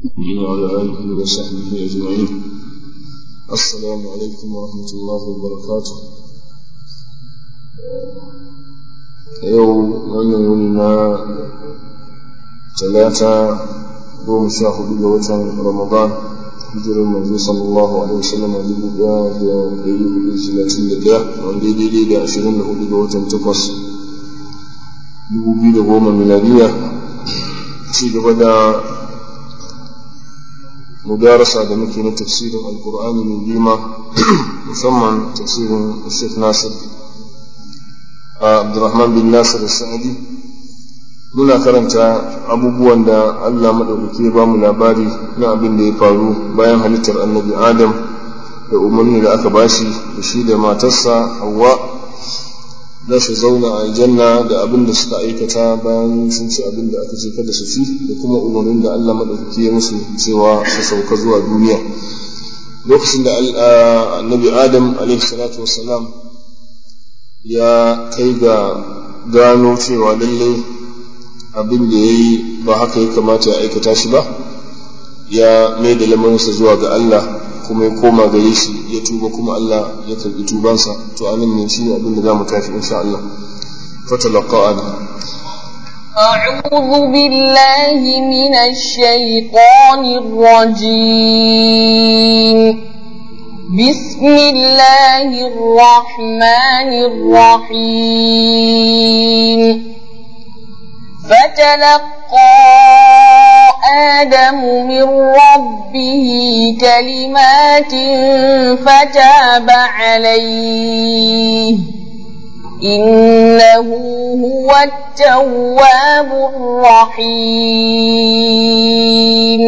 وعلى آله وصحبه أجمعين السلام عليكم ورحمة الله وبركاته يوم من يولنا ثلاثة يوم شاهد وجه رمضان hijirar manzo sallallahu alaihi wasallam a dubu daya da dari hudu talatin da daya wanda daidai da ashirin da hudu ga watan takwas dubu biyu da goma miladiya ci gaba da mudarasa da muke na tafsirin alkur'ani mai girma musamman tafsirin Sheikh Nasir Abdurrahman bin Nasir Sa'adi muna karanta abubuwan da Allah maɗaukaki ya bamu labari na abin da ya faru bayan halittar annabi Adam da umarni da aka bashi da shi da matarsa Hawwa za su zauna a aljanna da abin da suka aikata bayan sun ci abin da aka ce kada su ci da kuma umarnin da Allah maɗaukaki ya musu cewa su sauka zuwa duniya lokacin da annabi Adam alaihi salatu wassalam ya kai ga gano cewa lallai abin da ya yi ba haka ya kamata ya aikata shi ba ya mai da lamarinsa zuwa ga Allah kuma ya koma gare shi ya tuba kuma Allah ya karbi tubansa to anan ne shi abin da zamu tafi insha Allah fatalaqa ana أعوذ بالله من الشيطان الرجيم بسم الله الرحمن الرحيم فتلقى آدم من ربه كلمات فتاب عليه إنه هو التواب الرحيم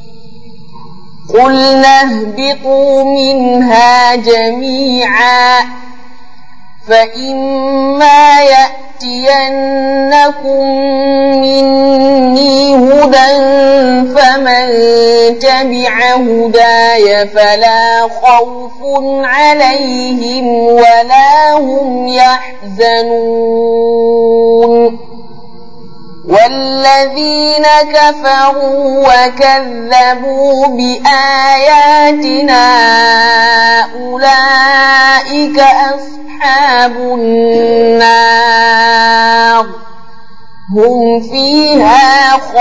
قلنا اهبطوا منها جميعا فإما يأتينكم مني هدى فمن تبع هداي فلا خوف عليهم ولا هم يحزنون والذين كفروا وكذبوا بآياتنا أولئك أصحاب النار هم فيها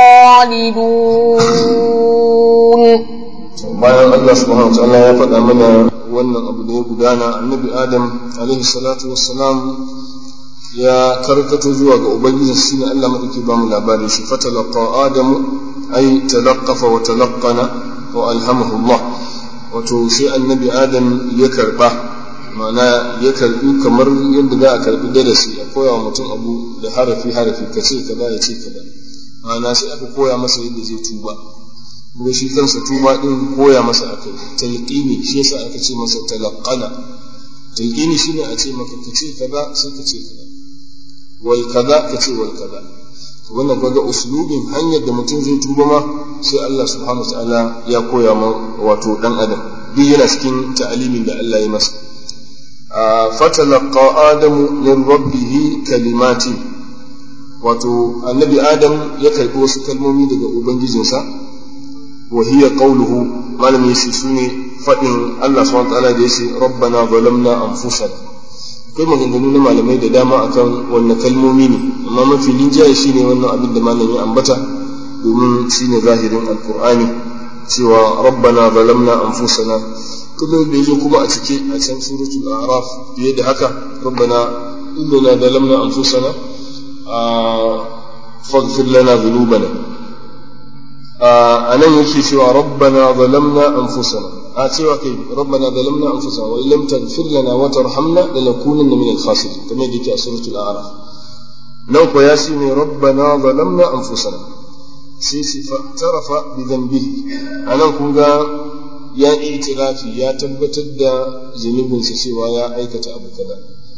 خالدون bayan Allah subhanahu wa ta'ala ya faɗa mana wannan abu da ya gudana annabi Adam alaihi salatu wassalam ya karkato zuwa ga ubangiji shine Allah madauki ba mu labarin shi fatalaqa adamu ay talaqqafa wa talaqqana wa alhamahu Allah wato sai annabi adam ya karba ma'ana ya karbi kamar yadda za a karbi darasi a koya wa mutum abu da harafi harafi ka ce kaza ya ce kaza ma'ana sai aka koya masa yadda zai tuba kuma shi kansa tuba din koya masa akai talqini shi yasa aka ce masa talaqqana talqini shine a ce maka ka ce kaza sai ka ce kaza wal kaza ka ce wal kaza wannan kaga uslubin hanyar da mutum zai tuba ma sai Allah subhanahu wataala ya koya ma wato dan adam duk yana cikin ta'alimin da Allah ya masa fatalaqa adamu min rabbih kalimatin wato annabi adam ya karbi wasu kalmomi daga ubangijinsa wa hiya qawluhu malami yace sune fadin Allah subhanahu wataala da yace rabbana zalamna anfusana akwai maganganu na malamai da dama akan wannan kalmomi ne amma mafi linjaye shine wannan abin da malami ambata domin shine zahirin alqur'ani cewa rabbana zalamna anfusana kuma da yazo kuma a cike a can suratul a'raf fiye da haka rabbana innana zalamna anfusana faghfir lana dhunubana a nan yake cewa rabbana zalamna anfusana a cewa kai rabbana zalamna anfusana wa lam taghfir lana wa tarhamna lanakunanna min al-khasirin kamar yadda yake a suratul a'raf nan ko ya shi ne rabbana zalamna anfusana sai shi fa tarafa bi dhanbihi anan kun ga ya itirafi ya tabbatar da zunubinsa cewa ya aikata abu kaza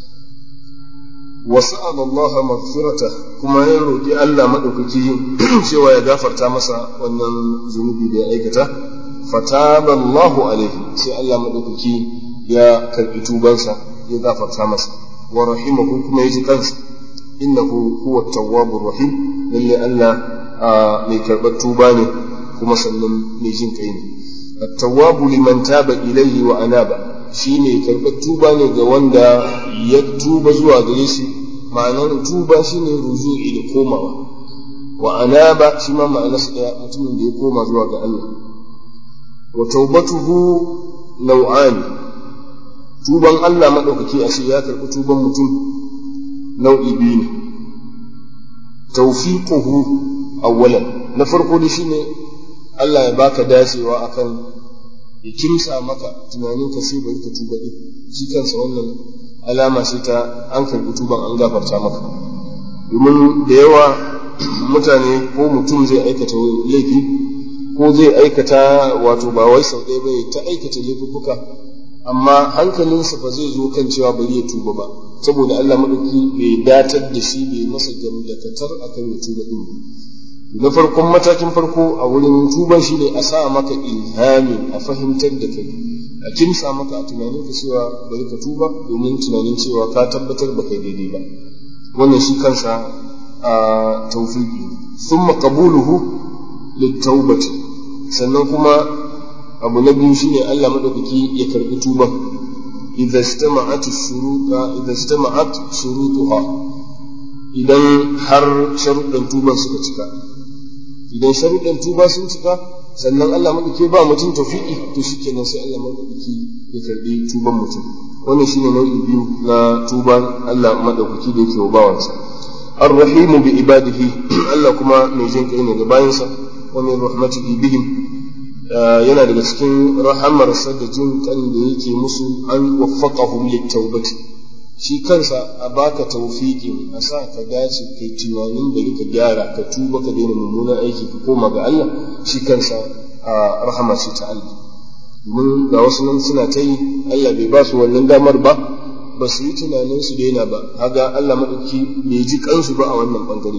وسأل الله مغفرته كما يروي الله مدوكي cewa ya gafarta masa wannan zunubi da ya aikata fataba Allahu alaihi sai Allah madaukaki ya karbi tubansa ya gafarta masa wa rahimahu kuma ya ji kansa innahu huwa tawwabur rahim lalle Allah mai karɓar tuba ne kuma sannan mai jin kai ne at-tawwabu liman taba ilayhi wa anaba shine karɓar tuba ne ga wanda ya tuba zuwa gare shi ma'anar tuba shine ruju'i da komawa wa anaba shi ma ma'anarsa ɗaya mutumin da ya koma zuwa ga Allah wa taubatuhu nau'ani tuban Allah maɗaukaki a ya karɓi tuban mutum nau'i biyu ne tawfiquhu awwalan na farko da shine Allah ya baka dacewa akan ya kimsa maka tunanin ka sai bari ka tuba din shi kansa wannan alama ce ta an karɓi tuban an gafarta maka domin da yawa mutane ko mutum zai aikata laifi ko zai aikata wato ba wai sau ɗaya bai ta aikata laifuffuka amma hankalinsa ba zai zo kan cewa bari ya tuba ba saboda Allah maɗauki bai datar da shi bai masa gamdakatar akan ya tuba ɗin na farkon matakin farko a wurin tuban shi ne a sa maka ilhamin a fahimtar da kai a kimsa maka a tunanin ka cewa bari ka tuba domin tunanin cewa ka tabbatar ba kai daidai ba wannan shi kansa a tawfiqi thumma qabuluhu littaubati sannan kuma abu na biyu shine Allah madaukaki ya karbi tuban idza istama'at shuruta idza istama'at shurutuha idan har sharuɗan tuban suka cika idan sharuɗan tuba sun cika sannan Allah madaukaki ba mutum tawfiqi to shikenan sai Allah madaukaki ya karbi tuban mutum wannan shine nau'i biyu na tuban Allah madaukaki da yake wa bawansa الرحيم بعباده الله كما mai jin kai ne ga bayansa wa min rahmatihi bihim yana daga cikin rahamarsa da jin kan da yake musu an waffaqahum littawbati shi kansa a baka tawfiqin a sa ka dace kai tunanin da ka gyara ka tuba ka daina mummunan aiki ka koma ga Allah shi kansa a rahama shi ta Allah domin ga wasu nan suna ta yi Allah bai ba su wannan damar ba ba su yi tunanin su daina ba haga Allah maɗauki bai ji kansu ba a wannan ɓangare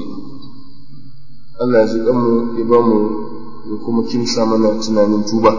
Allah ya ji kanmu ya ba mu ya kuma kimsa mana tunanin tuba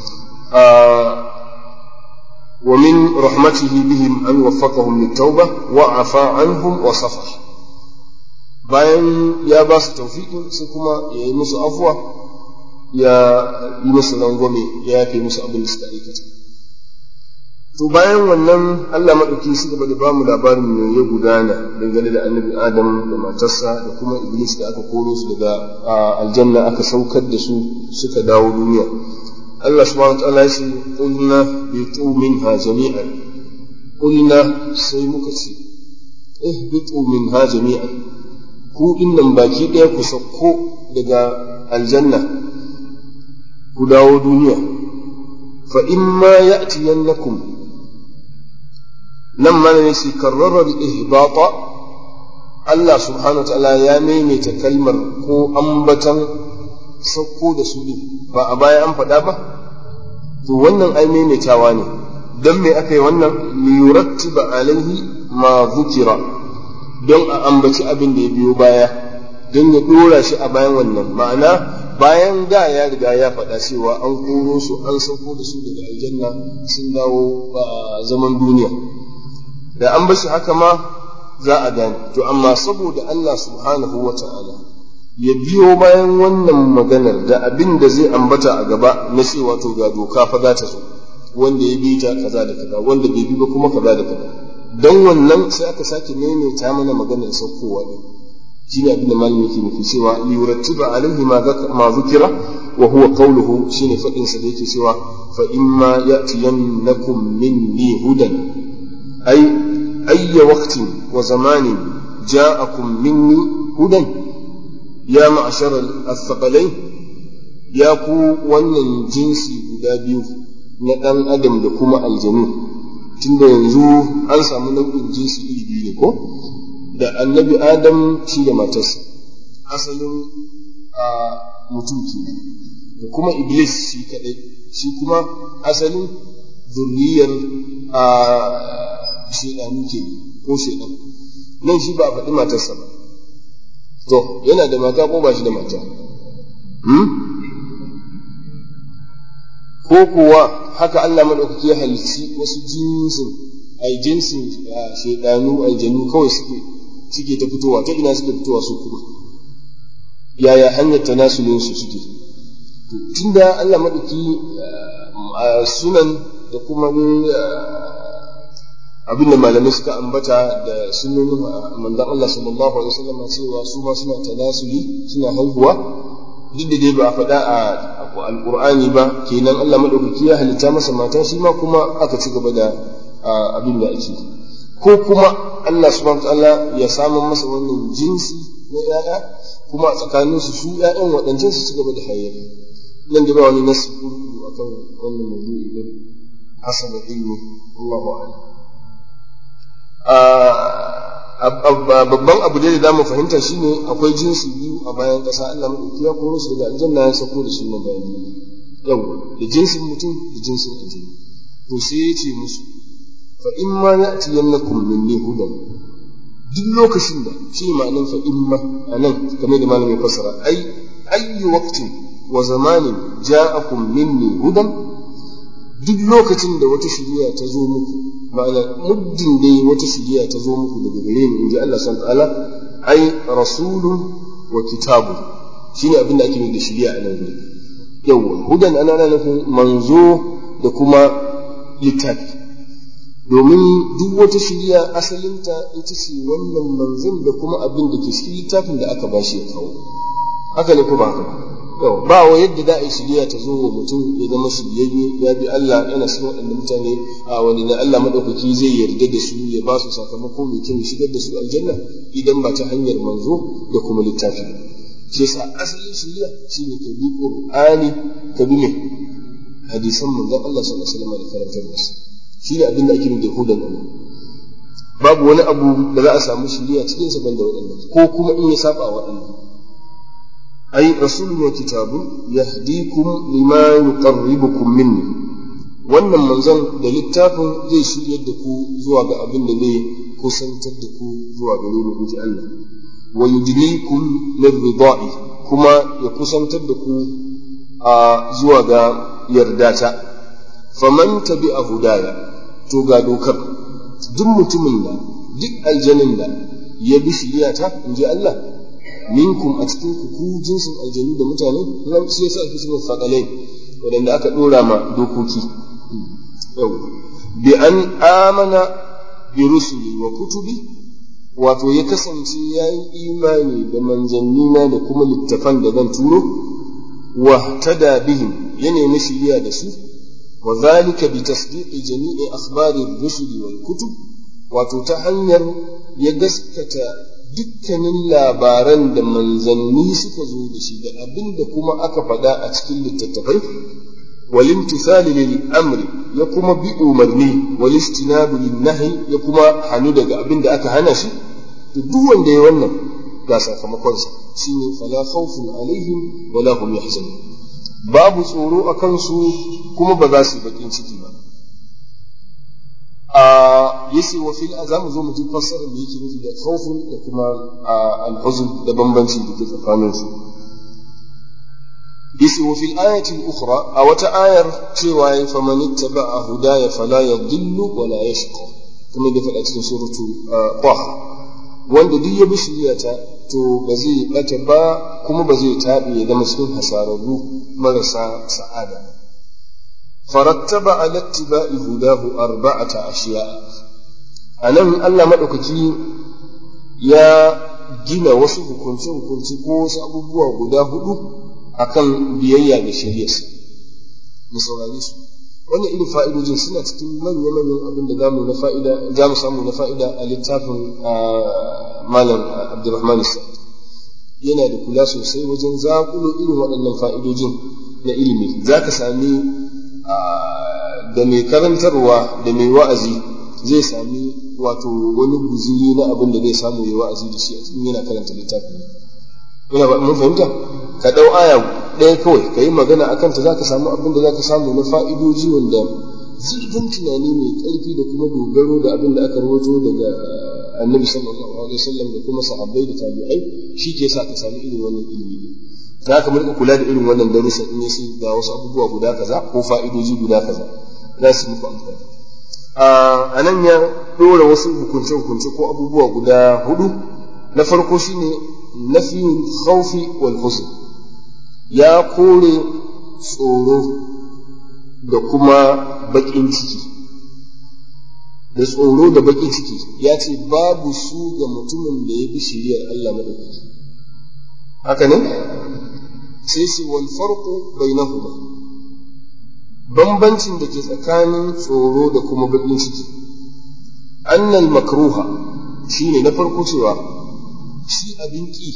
wa min rahmatihi bihim an waffaqahum litawba wa afa anhum wa safa bayan ya ba su tawfiqin sai kuma ya yi musu afwa ya yi musu rangwame ya yafe musu abin da suka aikata to bayan wannan Allah maɗauki su gaba da ba mu labarin me ya gudana dangane da annabi Adam da matarsa da kuma Iblis da aka koro su daga aljanna aka saukar da su suka dawo duniya Allah subhanahu wa ta'ala ya ce qulna bitu minha jami'an qulna sai muka ce ihbitu minha jami'an ku dinnan baki ɗaya ku sauko daga aljanna ku dawo duniya fa imma ya'tiyannakum nan mana ne shi karrarar ihbata Allah subhanahu ta'ala ya maimaita kalmar ko ambatan sauko da su din ba a baya an faɗa ba to wannan ai maimaitawa ne don me aka yi wannan liyurattiba alaihi ma zukira don a ambaci abin da ya biyo baya don ya ɗora shi a bayan wannan ma'ana bayan da ya riga ya faɗa cewa an koro su an sauko da su daga aljanna sun dawo a zaman duniya da an bashi haka ma za a gane to amma saboda Allah subhanahu wa ta'ala ya biyo bayan wannan maganar da abin da zai ambata a gaba na cewa to ga doka fa za ta zo wanda ya bi ta kaza da kaza wanda bai bi ba kuma kaza da kaza dan wannan sai aka sake maimaita mana maganar saukowa din shine abin da malami yake nufi cewa yurattiba alaihi ma zukira wa huwa qawluhu shine fadin sa da yake cewa fa imma ya'tiyannakum minni hudan ay ayya waqtin wa zamanin ja'akum minni hudan ya ma'ashar al-thaqalain ya ku wannan jinsi guda biyu na ɗan adam da kuma aljanu tunda yanzu an samu nau'in jinsi iri biyu ne ko da annabi adam shi da matarsa asalin a mutum kenan da kuma iblis shi kadai shi kuma asalin zurriyar a shaidanu ke ko shaidan nan shi ba a faɗi matarsa ba to yana da mata ko ba shi da mata ko kuwa haka Allah maɗaukaki ya halitti wasu jinsin ai jinsin shaidanu aljanu kawai suke suke ta fitowa ta ina suke fitowa su kuma yaya hanyar tanasulin su suke tunda Allah madauki sunan da kuma abin da malamai suka ambata da sunonin manzon Allah sallallahu alaihi wasallam cewa su ma suna tanasuli suna haihuwa duk da dai ba a faɗa a alqur'ani ba kenan Allah madaukaki ya halitta masa mata shi ma kuma aka ci gaba da abin da ake ko kuma Allah subhanahu wataala ya samu masa wannan jinsi na ƴaƴa kuma a tsakaninsu su ƴaƴan waɗancan su ci gaba da hayayya nan da ba wani nasu akan wannan mawdu'i din hasaba ilmi Allahu a'lam babban abu da za mu fahimta shine akwai jinsi biyu a bayan ƙasa Allah maɗauki ya koro su daga aljanna ya sako da su na bayan yau da jinsin mutum da jinsin aljanna to sai ya ce musu fa in ma ya'tiyannakum minni hudan duk lokacin da shi ma'anin fa in ma anan kamar da malamin fasara ai ayyu waqtin wa zamanin ja'akum minni hudan duk lokacin da wata shiriya ta zo muku ma'ana muddin dai wata shiriya ta zo muku daga gare ni inji Allah subhanahu ta'ala ai rasulun wa kitabun shine abin da ake nufi da shiriya a nan gurin yawa hudan ana ana nufin manzo da kuma littafi domin duk wata shiriya asalinta ita ce wannan manzon da kuma abin da ke cikin littafin da aka bashi ya kawo haka ne ko ba haka yau ba wa yadda za a yi shirya ta zo wa mutum ya zama shiryayye ya bi Allah yana cikin waɗanda mutane a wani na Allah madaukaki zai yarda da su ya ba su sakamako mai kyau shigar da su aljanna idan ba ta hanyar manzo da kuma littafi shi yasa asalin shirya shine ka bi Qur'ani ka bi me hadisan manzon Allah sallallahu alaihi wasallam da karantar da su shine abin da ake nufi da hudan Allah babu wani abu da za a samu shirya cikin sa banda waɗannan ko kuma in ya saba waɗannan أي رسول وكتاب يهديكم لما يقربكم مني wannan manzon da littafin zai shiryar da ku zuwa ga abin da zai kusantar da ku zuwa gare ni inji Allah wa yudlikum lirridai kuma ya kusantar da ku a zuwa ga yardata faman tabi'a hudaya to ga dokar duk mutumin da duk aljanin da ya bi shiriyata inji Allah minkum a cikin ku ku jinsin aljanu da mutane nan sai yasa ake cewa faqalain wadanda aka dora ma dokoki yau bi an amana bi rusuli wa kutubi wato ya kasance ya yi imani da manzannina da kuma littafan da zan turo wa tada bihim ya nemi shiriya da su wa zalika bi tasdiqi jami'i akhbari rusuli wal kutub wato ta hanyar ya gaskata dukkanin labaran da manzanni suka zo da shi da abin da kuma aka faɗa a cikin littattafai walimtisali lil amri ya kuma bi umarni wal istinabu lin nahi ya kuma hanu daga abin da aka hana shi to duk wanda ya wannan ga sakamakon sa shine fala khawfun alaihim wala hum yahzanun babu tsoro a kansu kuma ba za su yi bakin ciki ba yace wa fil azamu zo mu ji fassarar da yake nufi da khawfun da kuma al-huzn da bambanci da ke tsakanin su yace wa fil ayati al-ukhra a wata ayar cewa ya faman ittaba'a hudaya fala yadhillu wa la yashqa kuma da faɗa cikin suratu qaf wanda duk ya bi shiriyata to ba zai bata ba kuma ba zai tabi ya zama cikin hasararru marasa sa'ada فرتب على اتباع هداه أربعة أشياء أنا الله مدوكي يا gina wasu hukunce-hukunce ko wasu abubuwa guda hudu akan biyayya ga shari'arsa mu saurare su wannan irin fa'idojin suna cikin manya-manyan abin da zamu na fa'ida za mu samu na fa'ida a littafin malam abdulrahman sa'id yana da kula sosai wajen zakulo irin waɗannan fa'idojin na ilimi za ka sami da mai karantarwa da mai wa'azi zai sami wato wani guzuri na abin da zai samu ya wa'azi da shi a cikin yana karanta littafin ina ba mun fahimta ka dau aya ɗaya kawai ka yi magana a kanta za ka samu abin da za ka samu na fa'idoji wanda zurfin tunani mai ƙarfi da kuma dogaro da abin da aka rawaito daga annabi sallallahu alaihi wasallam da kuma sahabbai da tabi'ai shi ke sa ka samu irin wannan ilimi za ka mulka kula da irin wannan darussan in yace ga wasu abubuwa guda kaza ko fa'idoji guda kaza za su muku amfani a nan ya dora wasu hukunce hukunce ko abubuwa guda hudu na farko shine nafiyul khawfi wal husn ya kore tsoro da kuma baƙin ciki da tsoro da baƙin ciki ya ce babu su ga mutumin da ya bi shiriyar Allah maɗaukaki haka ne sai su wal farqu bainahuma bambancin da ke tsakanin tsoro da kuma baƙin ciki annal makruha shine na farko cewa shi abin ƙi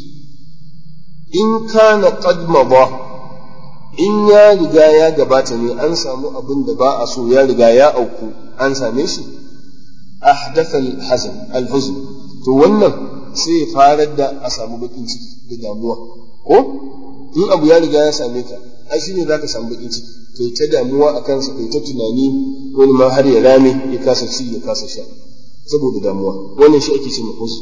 in kana qad ba in ya riga ya gabata ne an samu abin da ba a so ya riga ya auku an same shi ahdatha al-hazan al-huzn to wannan sai ya farar da a samu bakin ciki da damuwa ko in abu ya riga ya same ka ai shine zaka samu bakin ciki kai ta damuwa a kansa kai ta tunani wani ma har ya rame ya kasa ci ya kasa sha saboda damuwa wannan shi ake cewa huzn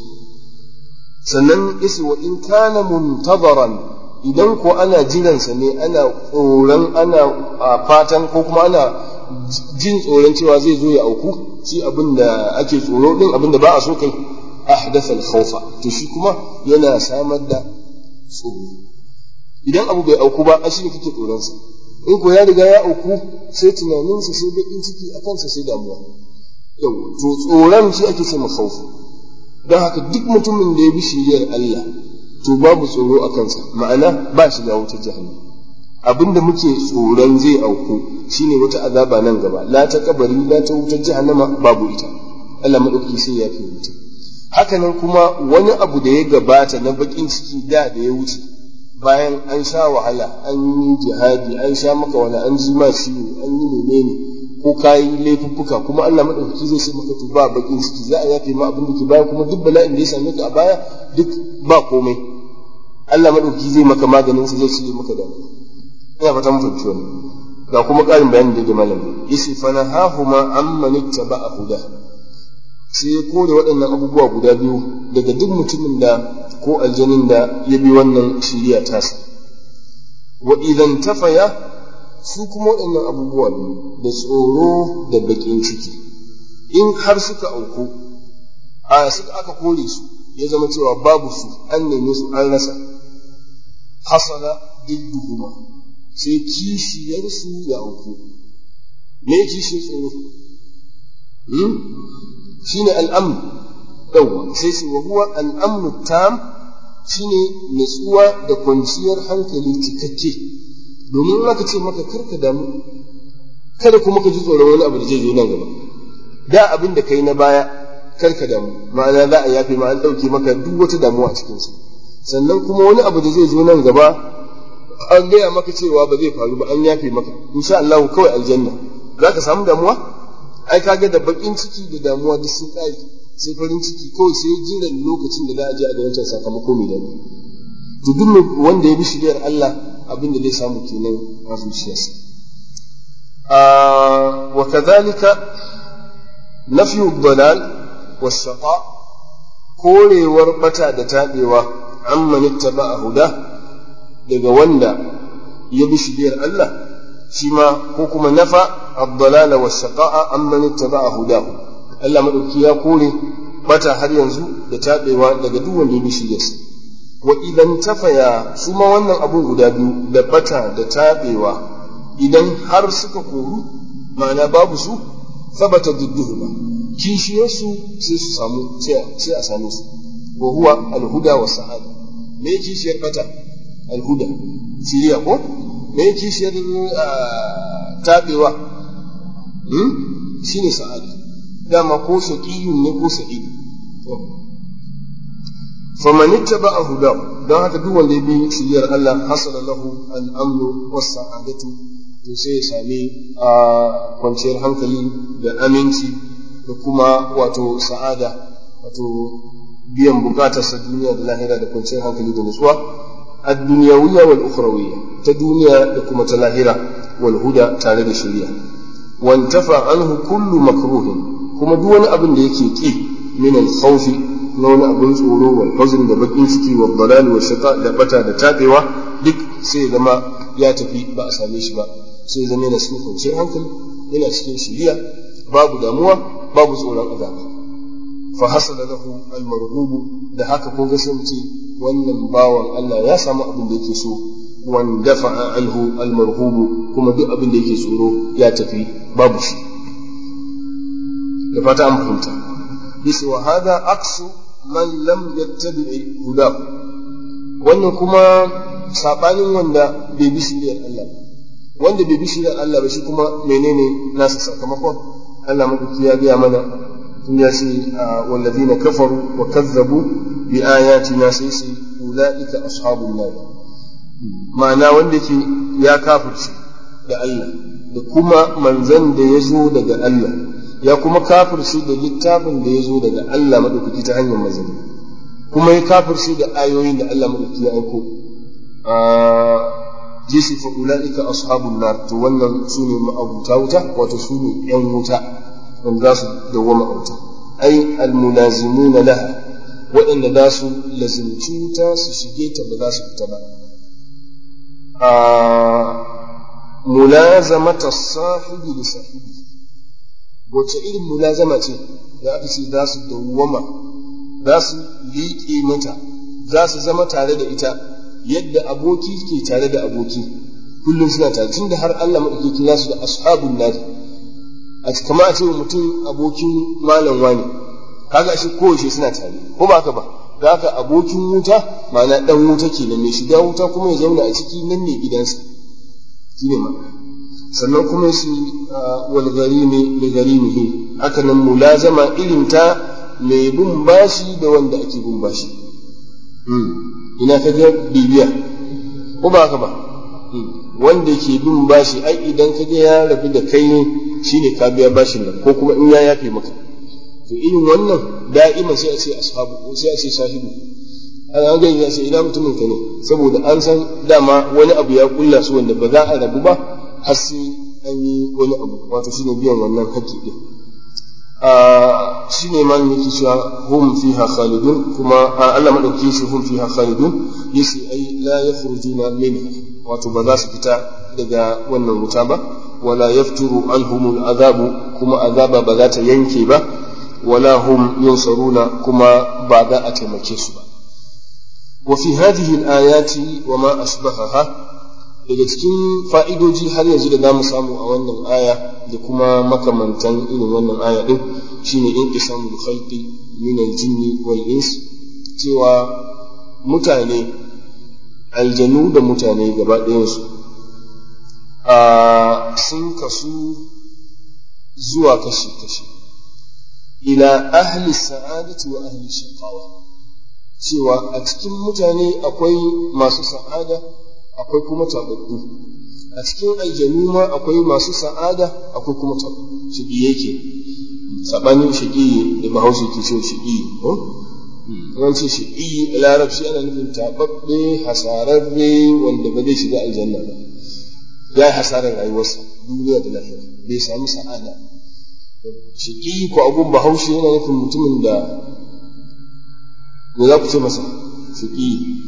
sannan isi wa in kana muntazaran idan ko ana jiransa ne ana tsoron ana fatan ko kuma ana jin tsoron cewa zai zo ya auku shi abin da ake tsoro din abin da ba a so kai ahdatha al-khawfa to shi kuma yana samar da tsoro idan abu bai auku ba shi ne kake tsoron sa in ko ya riga ya auku sai tunaninsa sai bakin ciki a kansa sai damuwa yau to tsoron shi ake ce khawfa don haka duk mutumin da ya bi shiriyar Allah to babu tsoro a kansa ma'ana ba shiga wutar jahannam abinda muke tsoron zai auku shine wata azaba nan gaba la ta kabari la ta wutar jahannama babu ita Allah madauki sai ya fi wuta hakanan kuma wani abu da ya gabata na bakin ciki da da ya wuce bayan an sha wahala an yi jihadi an sha maka wani an ji ma ciwo an yi menene ko kayi laifuffuka kuma Allah madaukaki zai sai maka to ba bakin ciki za a yafe ma abin da ke baya kuma duk bala'in da ya same ka a baya duk ba komai Allah madaukaki zai maka maganin sa zai cire maka da ina fata mun fahimci wannan ga kuma ƙarin bayani da da malam yace fa nahahuma amman ittaba'a huda sai ya kore waɗannan abubuwa guda biyu daga duk mutumin da ko aljanin da ya bi wannan shiriya tasa wa idan tafaya su kuma waɗannan abubuwa biyu da tsoro da baƙin ciki in har suka auku a suka aka kore su ya zama cewa babu su an neme su an rasa hasala didduhuma sai kishiyarsu ya auku me kishiyar tsoro shine al'amn yawwa sai shi wa huwa al'amnu tam shine nutsuwa da kwanciyar hankali cikakke domin in aka ce maka karka damu kada kuma ka ji tsoron wani abu da zai zo nan gaba da abin da kai na baya karka damu ma'ana za a yafe ma an ɗauke maka duk wata damuwa a cikinsa sannan kuma wani abu da zai zo nan gaba an gaya maka cewa ba zai faru ba an yafe maka insha Allah kawai aljanna za ka samu damuwa ai kaga da bakin ciki da damuwa duk sun kare sai farin ciki kawai sai jiran lokacin da za a je a ga wancan sakamako mai daɗi to duk wanda ya bi shiriyar Allah abin da zai samu kenan a zuciyarsa wa kadhalika nafyu dalal was-shaqa korewar bata da tabewa amman ittaba'a huda daga wanda ya bi shiriyar Allah shi ma ko kuma nafa ad-dalala was-shaqa'a amman ittaba'a hudahu Allah madauki ya kore bata har yanzu da tabewa daga duk wanda ya bi shiriyarsa wa idan tafaya su ma wannan abun guda biyu da bata da tabewa idan har suka koru ma'ana babu su sabata dudduhuma kishiyarsu sai su samu sai a same su wa huwa alhuda wa sa'ada me kishiyar bata alhuda shiriya ko me kishiyar tabewa shine sa'ada dama ko shaqiyun ne ko sa'id faman ittaba'a hudahu don haka duk wanda ya bi shiriyar Allah hasala lahu al-amnu was sa'adatu to sai ya sami a kwanciyar hankali da aminci da kuma wato sa'ada wato biyan bukatarsa duniya da lahira da kwanciyar hankali da nutsuwa ad-dunyawiyya wal ukhrawiyya ta duniya da kuma ta lahira wal huda tare da shari'a wantafa anhu kullu makruhin kuma duk wani abin da yake ki min al-khawfi na wani abin tsoro wal huzn da bakin ciki wal dalal wa shaqa da bata da tabewa duk sai zama ya tafi ba a same shi ba sai zama yana cikin kwanciyar hankali yana cikin shiriya babu damuwa babu tsoron azaba fa hasala lahu al marhubu da haka kun ga sai mutum wannan bawan Allah ya samu abin da yake so wan dafa'a anhu almarhubu kuma duk abin da yake tsoro ya tafi babu shi da fata an fahimta bisa wa hada aksu man lam yattabi hudahu wannan kuma sabanin wanda bai bi shiriyar Allah ba wanda bai bi shiriyar Allah ba shi kuma menene nasa sakamakon Allah madauki ya biya mana tun ya ce wallazina kafaru wa kazzabu bi ayatina sai sai ulaika ashabun nar ma'ana wanda ke ya kafirce da Allah da kuma manzan da ya zo daga Allah ya kuma kafirce da littafin da ya zo daga Allah madaukaki ta hanyar manzanni kuma ya kafirce da ayoyin da Allah madaukaki ya aiko jisi fa ulaika ashabun nar to wannan sune ma'abuta wuta wato sune yan wuta wanda za su dawwama a wuta ai almulazimuna laha waɗanda za su lazimci wuta su shige ta ba za su fita ba mulazamata sahibi da sahibi wace irin mulazama ce da aka ce za su dawwama za su liƙe mata za su zama tare da ita yadda aboki ke tare da aboki kullum suna tare tun da har Allah maɗauki kira su da ashabun nari a kamar a ce mutum abokin malam wani kaga shi kowace suna tare ko ba haka ba da haka abokin wuta ma'ana dan wuta kenan mai shiga wuta kuma ya zauna a ciki nan ne gidansa shine ma sannan kuma shi wal gharimi li gharimihi haka nan mulazama irin ta mai bin bashi da wanda ake bin bashi ina ka ga bibiya ko ba haka ba wanda ke bin bashi ai idan ka ga ya rabu da kai shine ka biya bashin nan ko kuma in ya yafe maka to irin wannan da'iman sai a ce ashabu sai a ce sahibu an ga ya ce ina mutumin ka ne saboda an san dama wani abu ya kulla su wanda ba za a rabu ba har sai an yi wani abu wato shine biyan wannan haƙƙi din shi ne man yake cewa hum fiha khalidun kuma Allah madauki shi hum fiha khalidun yace ai la yakhrujuna minha wato ba za su fita daga wannan wuta ba wala yafturu anhumul azabu kuma azaba ba za ta yanke ba wala hum yunsaruna kuma ba za a taimake su ba wa fi hadhihi al-ayati wa ma ashbahaha daga cikin fa'idoji har yanzu da zamu samu a wannan aya da kuma makamantan irin wannan aya din shine in isamul khalqi min al-jinni wal ins cewa mutane aljanu da mutane gaba ɗayansu a sun kasu zuwa kashi-kashi ila ahli sa'adati wa ahli shaqawa cewa a cikin mutane akwai masu sa'ada akwai kuma tababbu a cikin aljanu ma akwai masu sa'ada akwai kuma tababbu shigi yake sabanin shigi da bahaushe ke cewa shigi ko yawanci shigi a larabci ana nufin tababbe hasararre wanda ba zai shiga aljanna ba ya yi hasarar rayuwarsa duniya da lafiya bai samu sa'ada shigi ko abun bahaushe yana nufin mutumin da me za ku ce masa shigi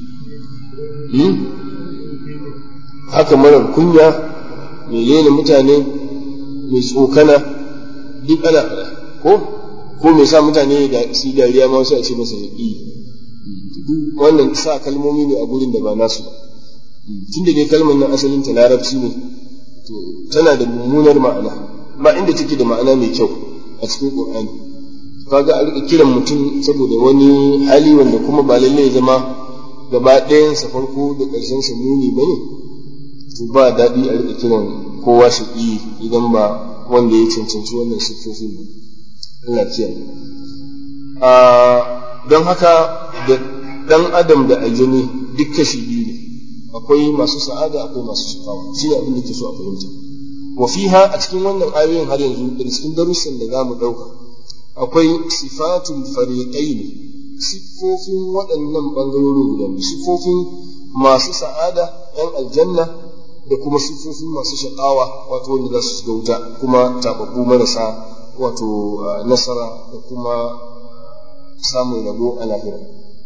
haka marar kunya mai lena mutane mai tsokana duk ana faɗa ko ko mai sa mutane da su dariya ma wasu a ce masa yaƙi wannan sa kalmomi ne a gurin da ba nasu ba tun da dai kalmar nan asalin ta larabci ne to tana da mummunar ma'ana ba inda take da ma'ana mai kyau a cikin qur'ani kaga a rika kiran mutum saboda wani hali wanda kuma ba lalle ya zama gaba ɗayansa farko da ƙarshen sa muni bane to ba daɗi a rika kiran kowa shaƙi idan ba wanda ya cancanci wannan siffofin ba Allah kiyaye a don haka da ɗan adam da aljani duk kashi biyu ne akwai masu sa'ada akwai masu shakawa shi ne abin da ke so a fahimta wa fiha a cikin wannan ayoyin har yanzu da cikin darussan da zamu ɗauka akwai sifatul fariqain siffofin waɗannan ɓangarorin guda biyu siffofin masu sa'ada ‘yan aljanna da kuma siffofin masu shaƙawa wato wanda za su shiga wuta kuma taɓaɓɓu marasa wato nasara da kuma samun rabo a lahira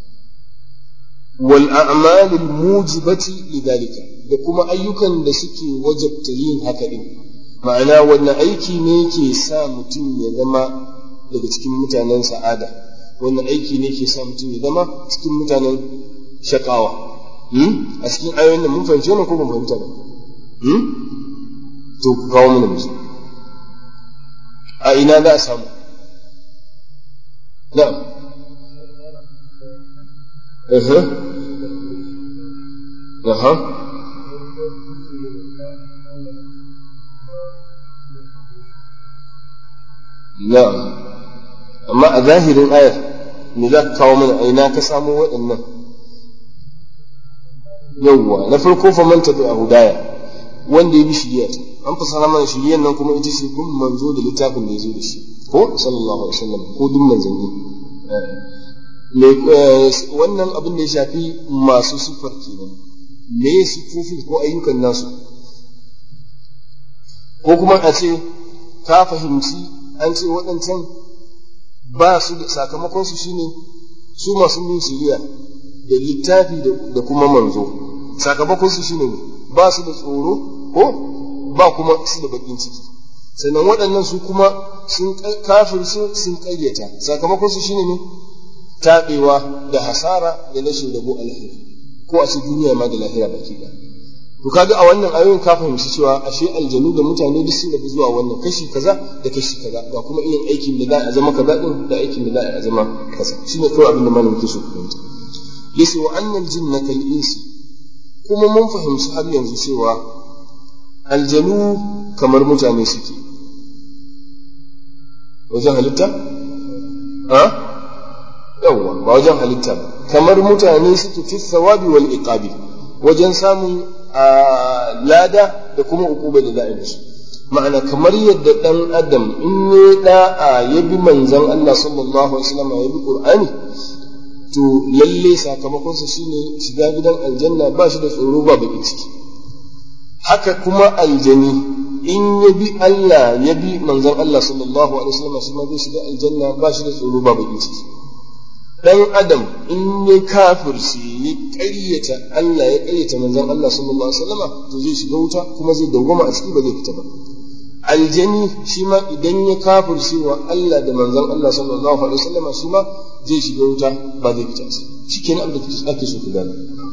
wal a'malul mujibati lidalika da kuma ayyukan da suke wajabta yin haka din ma'ana wannan aiki ne ke sa mutum ya zama daga cikin mutanen sa'ada wannan aiki ne ke sa mutum ya zama cikin mutanen shakawa a cikin ayoyin nan mun fahimci wannan ko ban fahimta ba to ku kawo mana musu a ina za a samu na'am aha aha na'am amma a zahirin ayar me za ka kawo mana aina ka samo waɗannan yawwa na farko fa man tabi a hudaya wanda ya bi shiriya ta an fasara mana shiriyan nan kuma ita ce kun manzo da littafin da ya zo da shi ko sallallahu alaihi wasallam ko duk manzanni wannan abin da ya shafi masu sifar kenan me ya sifofin ko ayyukan nasu ko kuma a ce ka fahimci an ce waɗancan ba su da sakamakon su shine su masu bin shiriya da littafi da kuma manzo sakamakon su shine ba su da tsoro ko ba kuma su da bakin ciki sannan waɗannan su kuma sun kafir su sun ƙaryata sakamakon su shine ne taɓewa da hasara da rashin rabo alheri ko a ce duniya ma da lahira baki ɗaya to kaga a wannan ayoyin ka fahimci cewa ashe aljanu da mutane duk sun rabu zuwa wannan kashi kaza da kashi kaza ga kuma irin aikin da za a zama kaza din da aikin da za a zama kaza shine kawai abin da malamin ke so ku fahimta yace wa annal jinna kal insi kuma mun fahimci har yanzu cewa aljanu kamar mutane suke wajen halitta ha yawwa ba wajen halitta ba kamar mutane suke fi thawabi wal iqabi wajen samun lada da kuma ukuba da za a musu ma'ana kamar yadda dan adam in ya da'a ya bi manzon Allah sallallahu alaihi wasallam ya bi qur'ani to lalle sakamakonsa shine shiga gidan aljanna ba shi da tsoro ba bakin ciki haka kuma aljani in ya bi Allah ya bi manzon Allah sallallahu alaihi wasallam shi ma zai shiga aljanna ba shi da tsoro ba bakin ciki dan adam in ya kafirce ya ƙaryata Allah ya ƙaryata manzon Allah sallallahu alaihi wasallam to zai shiga wuta kuma zai dawwama a ciki ba zai fita ba aljani shi ma idan ya kafirce wa Allah da manzon Allah sallallahu alaihi wasallam shi ma zai shiga wuta ba zai fita ba shikenan abin da ake so ku gane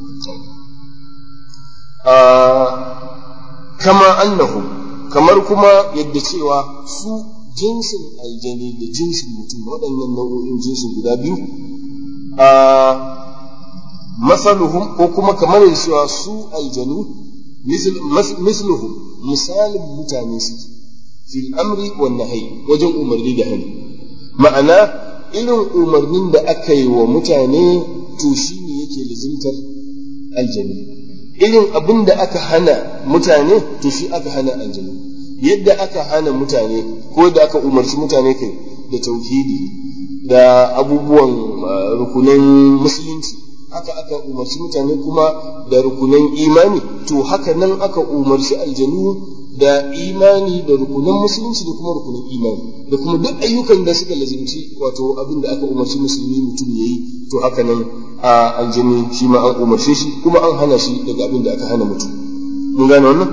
kama annahu kamar kuma yadda cewa su jinsin aljani da jinsin mutum waɗannan nau'o'in jinsin guda biyu a masaluhum ko kuma kamar da cewa su aljanu misluhum misalin mutane suke fil amri wan nahyi wajen umarni da hani ma'ana irin umarnin da aka yi wa mutane to shine yake lizimtar aljanu irin abin da aka hana mutane to shi aka hana aljanu yadda aka hana mutane ko da aka umarci mutane kai da tauhidi da abubuwan rukunan musulunci haka aka umarci mutane kuma da rukunan imani to haka nan aka umarci aljanu da imani da rukunan musulunci da kuma rukunan imani da kuma duk ayyukan da suka lazimci wato abin da aka umarci musulmi mutum ya yi to haka nan a aljani shi ma an umarce shi kuma an hana shi daga abin da aka hana mutum mun gane wannan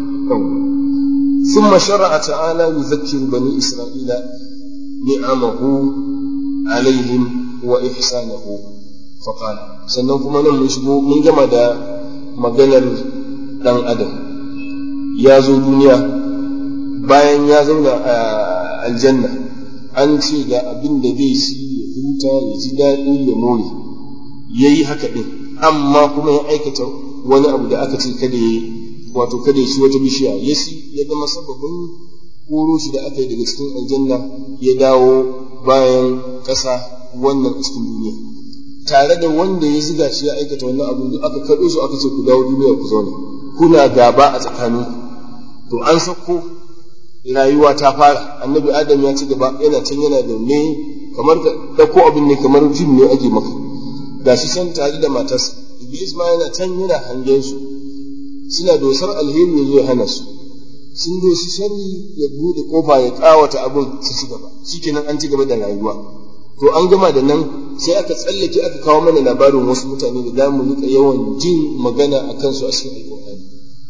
ثم شرع تعالى يذكر بني إسرائيل نعمه عليهم وإحسانه فقال sannan kuma nan mun shigo mun gama da maganar ɗan adam ya zo duniya bayan ya zauna a aljanna an ce ga abin da zai ci ya huta ya ji daɗi ya more ya yi haka ɗin amma kuma ya aikata wani abu da aka ce kada ya wato kada ya ci wata bishiya ya ci ya zama sababin koro shi da aka yi daga cikin aljanna ya dawo bayan ƙasa wannan a cikin duniya tare da wanda ya ziga shi ya aikata wannan abu duk aka kaɗo su aka ce ku dawo duniya ku zauna kuna gaba a tsakanin to an sako rayuwa ta fara annabi adam ya ci gaba yana can yana da ne kamar ka ɗauko abin ne kamar fim ne ake maka ga shi can tare da matarsa iblis ma yana can yana hangen su suna dosar alheri ya zo ya hana su sun doshi sharri ya bude kofa ya kawata abin su ci gaba shikenan an ci gaba da rayuwa to an gama da nan sai aka tsallake aka kawo mana labarin wasu mutane da za mu rika yawan jin magana a kansu a cikin alƙur'ani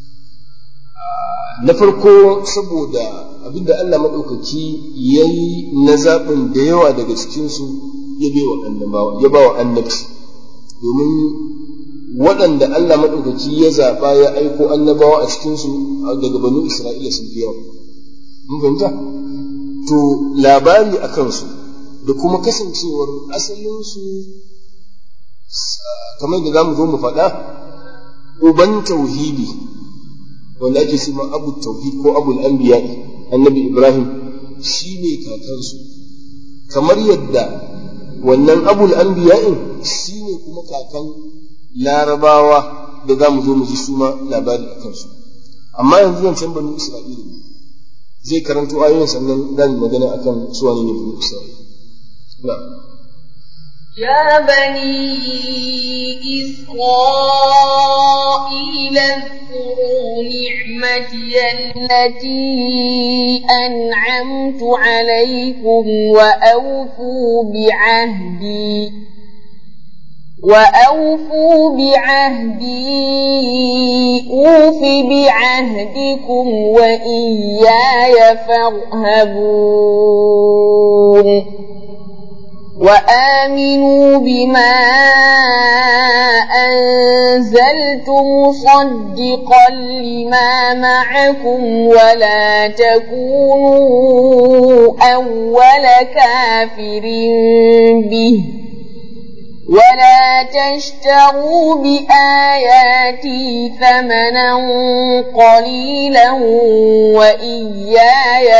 na farko saboda abinda Allah maɗaukaki ya yi na zaɓin da yawa daga cikinsu ya bai wa annabawa ya ba wa annabci domin waɗanda Allah maɗaukaki ya zaɓa ya aiko annabawa a cikinsu daga banu Isra'ila sun fi yawa. Mun fahimta? To, labari a kansu da kuma kasancewar asalinsu kamar da za mu zo mu faɗa, uban tauhidi wanda ake ma abu tauhid ko abul anbiya annabi Ibrahim shi ne kakansu. Kamar yadda wannan abul anbiya'in shi ne kuma kakan larabawa da za mu zo mu ji su ma labari a kansu amma yanzu zan can banu isra'ila ne zai karanto ayoyin sannan za mu magana akan su wani ne banu isra'ila يا بني إسرائيل اذكروا نعمتي التي أنعمت عليكم وأوفوا بعهدي وأوفوا بعهدي أوف بعهدكم وإياي فارهبون وآمنوا بما أنزلت مصدقا لما معكم ولا تكونوا أول كافر به ولا تشتروا بآياتي ثمنا قليلا وإياي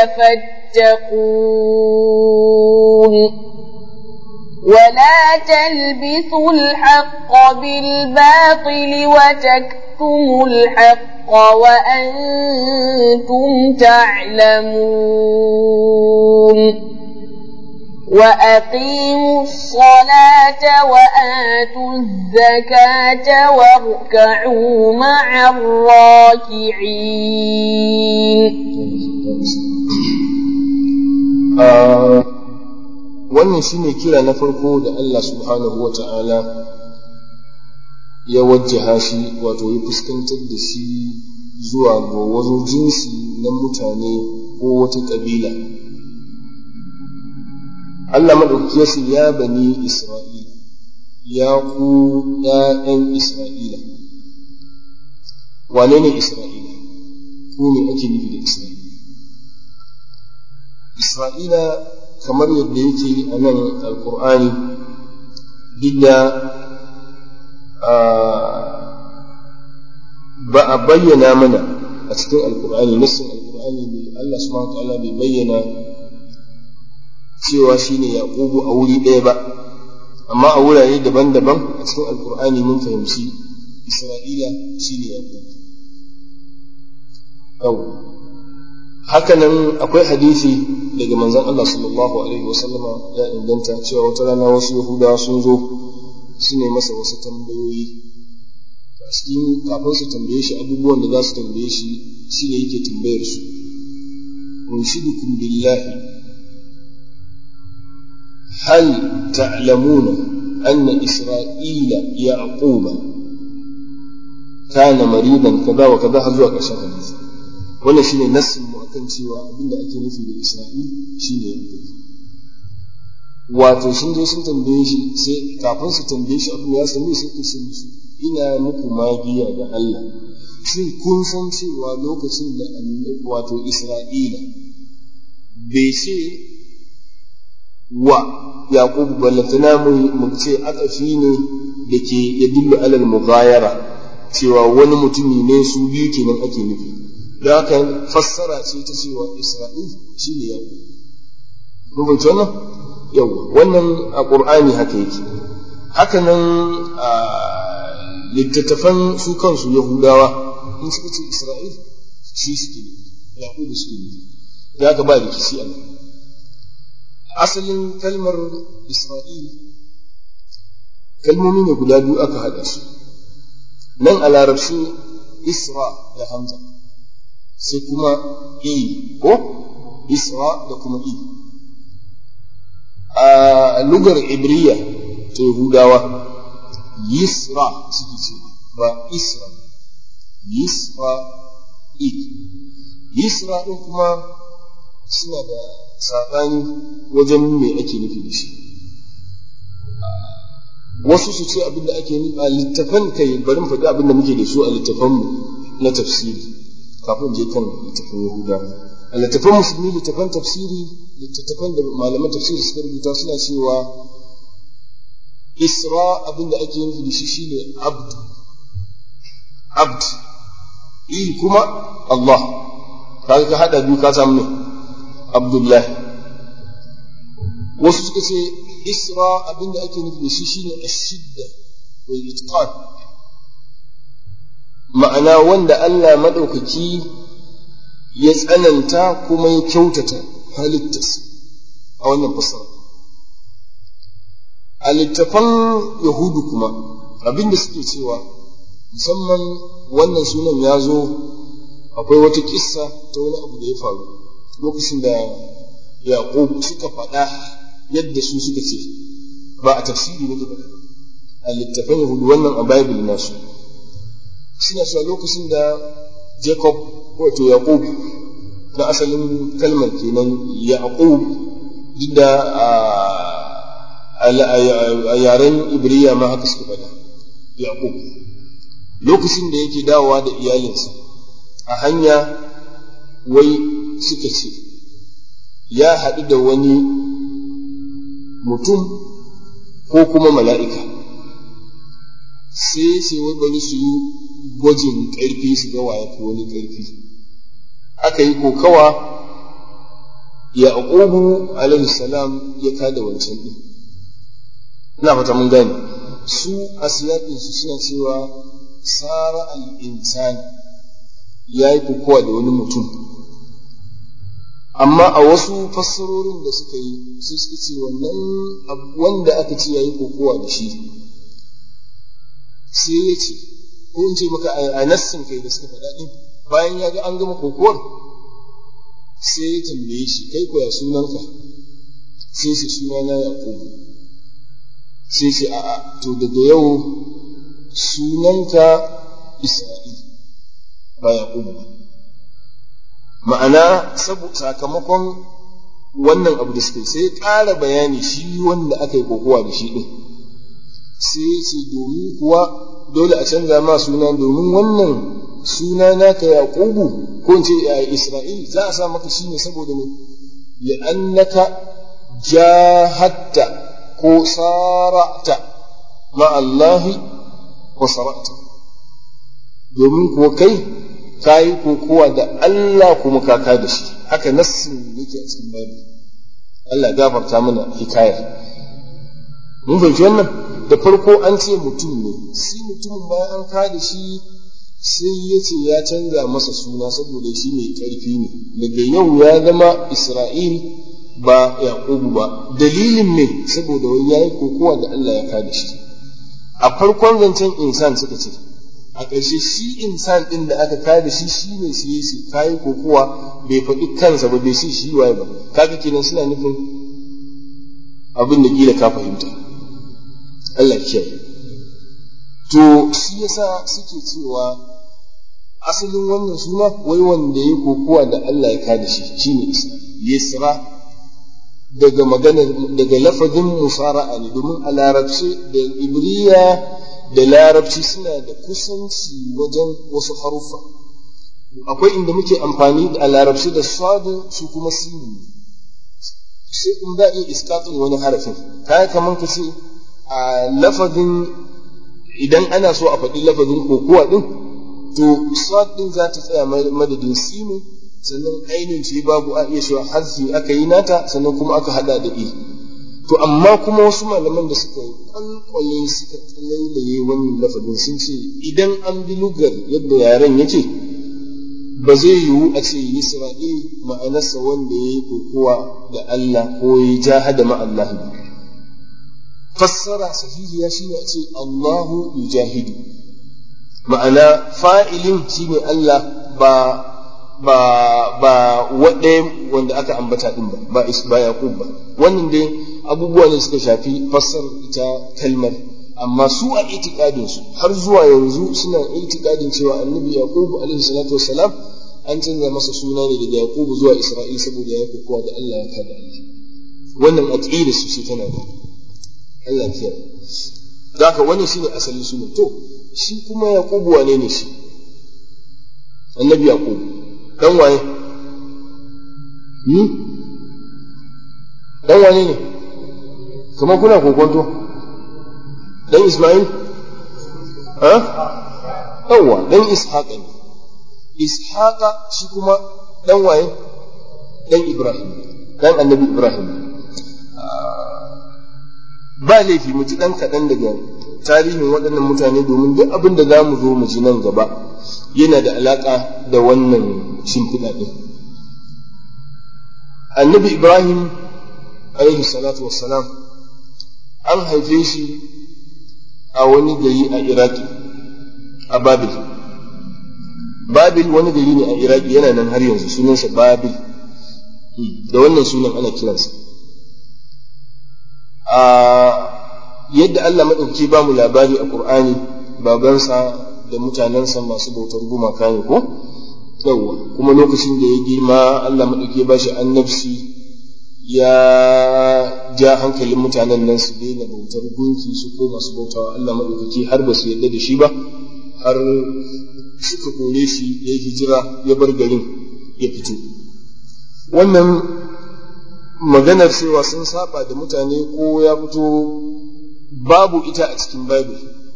فاتقون ولا تلبسوا الحق بالباطل وتكتموا الحق وأنتم تعلمون وأقيموا الصلاة وآتوا الزكاة واركعوا مع الراكعين wannan shine kira na farko da Allah subhanahu wa ta'ala ya wajjaha shi wato ya fuskantar da shi zuwa ga wani jinsi na mutane ko wata ƙabila Allah maɗauki ya ce ya bani Isra'ila, ya ku ‘ya'yan Isra'ila. Wane ne Isra'ila? Ku ne ake nufi da Isra'ila? Isra'ila kamar yadda yake a nan Alƙur'ani, duk da ba a bayyana mana a cikin Alƙur'ani, nassin Alƙur'ani Allah subhanahu wa ta'ala bai bayyana cewa shi ne yaƙubu a wuri ɗaya ba amma a wurare daban-daban a cikin alkur'ani mun fahimci isra'ila shi ne yaƙubu hakanan akwai hadisi daga manzon Allah sallallahu alaihi wasallama ya inganta cewa wata rana wasu yahudawa sun zo su ne masa wasu tambayoyi a cikin kafin su tambaye shi abubuwan da za su tambaye shi shi ne yake tambayar su unshidukum billahi هل تعلمون أن إسرائيل يعقوب كان مريضا كذا وكذا هزوا كشان حديث wannan shine nassin mu akan cewa abinda ake nufi da Isra'il shine Yaqub wato sun zo sun tambaye shi sai kafin su tambaye shi abin ya sami sai ku sun musu ina muku magiya ga Allah shin kun san cewa lokacin da wato Isra'ila bai ce wa yaqubu ballatana mu ce akafi ne da ke ya dillu alal mughayara cewa wani mutumi ne su biyu kenan ake nufi da haka fassara ce ta cewa isra'il shine yaqub mun fahimci wannan yawa wannan a qur'ani haka yake haka nan a littattafan su kansu yahudawa in suka ce isra'il shi suke yaqub suke da haka ba rikici a nan asalin kalmar Isra'il kalmomi ne guda biyu aka haɗa su nan a larabci Isra da Hamza sai kuma I ko Isra da kuma I a lugar Ibriya ta Yahudawa Yisra suke ce ba Isra Yisra I Yisra ɗin kuma suna da saɓani wajen me ake nufi da shi wasu su ce abin da ake nufi a littafan kai barin faɗi abin da muke da su a littafanmu na tafsiri kafin je kan littafin yahuda a littafan musulmi littafan tafsiri littattafan da malaman tafsiri suka rubuta suna cewa isra abin da ake nufi da shi shine abd abd il kuma Allah kaga ka hada biyu ka samu ne Abdullahi wasu suka ce isra abin da ake nufi da shi shine ashidda wal itqan ma'ana wanda Allah madaukaki ya tsananta kuma ya kyautata halittarsa a wannan fasara a littafan yahudu kuma abinda suke cewa musamman wannan sunan ya zo akwai wata kissa ta wani abu da ya faru lokacin da yaƙub suka faɗa yadda su suka ce ba a tafsiri ne ba a littafan yahudu wannan a bible nasu suna cewa lokacin da jacob wato yaƙub na asalin kalmar kenan yaqub duk da a yaren ibriya ma haka suka faɗa yaqub lokacin da yake dawowa da iyalinsa a hanya wai suka ce ya haɗu da wani mutum ko kuma mala'ika sai ce wai bari su yi gwajin ƙarfi su ga waye ko wani ƙarfi aka yi kokawa yaqubu alaihi salam ya kada wancan din ina fata mun gane su a siyaƙin su suna cewa sara al-insan ya yi kokowa da wani mutum amma a wasu fassarorin da suka yi sai suka ce wannan wanda aka ce ya yi kokowa da shi sai ya ce ko in ce maka a nassin kai da suka faɗa ɗin bayan ya ga an gama kokowar sai ya tambaye shi kai koya sunanka sai ce sunana yaƙubu sai ce a'a to daga yau sunanka isra'il ba yaƙubu ma'ana sakamakon wannan abu da suka sai ƙara bayani shi wanda aka yi kokowa da shi ɗin sai ya ce domin kuwa dole a canza ma suna domin wannan suna naka yaqubu ko in ce isra'il za a sa maka shi ne saboda ne li'annaka jahadta ko sara'ta ma Allahi wa sara'ta domin ko kai kayi kokowa da Allah kuma kaka da shi haka nassin yake a cikin babu Allah gafarta mana hikayar mun fahimci wannan da farko an ce mutum ne shi mutumin bayan an kada shi sai ya ce ya canza masa suna saboda shi mai ƙarfi ne daga yau ya zama isra'il ba yaƙubu ba dalilin ne saboda wani ya yi kokowa da allah ya kada shi a farkon zancen insan suka ce a ƙarshe shi insan ɗin da aka kada shi shi ne shi yi kayi kokowa bai faɗi kansa ba bai shi shi waye ba kaga kenan suna nufin abin da kila ka fahimta Allah kiyaye to shi yasa suke cewa asalin wannan suna wai wanda ya kokowa da Allah ya kada shi shine Isra Yisra daga maganar daga lafazin musara'a ne domin a larabci da ibriya da larabci suna da kusanci wajen wasu haruffa akwai inda muke amfani da larabci da sadu su kuma sinu sai in za a iya iskatun wani harafin kaya kamar ka ce a lafazin idan ana so a faɗi lafazin kokowa ɗin to sad ɗin za ta tsaya madadin sinu sannan ainihin ce babu a iya cewa hazzi aka yi nata sannan kuma aka hada da i to amma kuma wasu malaman da suka kwalkwale suka lailaye wannan lafazin sun ce idan an bi lugar yadda yaren yake ba zai yiwu a ce Isra'il ma'anarsa wanda ya yi kokowa da Allah ko ya jahada ma Allah fassara sahihiya shine a ce Allahu yujahidu ma'ana fa'ilin shine Allah ba ba ba waɗe wanda aka ambata din ba ba ba yaqub ba wannan dai abubuwa ne suka shafi fassar ita kalmar amma su a itikadin su har zuwa yanzu suna itikadin cewa annabi yaqub alaihi salatu wassalam an canza masa suna ne daga yaqub zuwa isra'il saboda ya kokowa da Allah ya kada Allah wannan aqida su ce tana da Allah kiyaye da haka wannan shine asalin sunan to shi kuma yaqubu wane ne shi annabi yaqub dan waye hmm? dan wane ne kamar kuna kokonto dan isma'il ha yawwa dan ishaqa ne ishaqa shi kuma dan waye dan ibrahim dan annabi ibrahim ba laifi mu ji dan kaɗan daga tarihin waɗannan mutane domin duk abin da za mu zo mu ji nan gaba yana da alaƙa da wannan shimfiɗa ɗin annabi ibrahim alaihi salatu wassalam an haife shi a wani gari a iraki a babil babil wani gari ne a iraki yana nan har yanzu sunansa babil da wannan sunan ana kiransa a yadda allah maɗauki ba mu labari a ƙur'ani babansa da mutanensa masu bautar gumaka ne ko yawwa kuma lokacin da ya girma allah maɗauki ba shi annabci ya ja hankalin mutanen nan su daina bautar gunki su ko masu bautawa Allah maɗaukaki har ba su yarda da shi ba har suka kore shi ya hijira ya bar garin ya fito wannan maganar cewa sun saba da mutane ko ya fito babu ita a cikin bible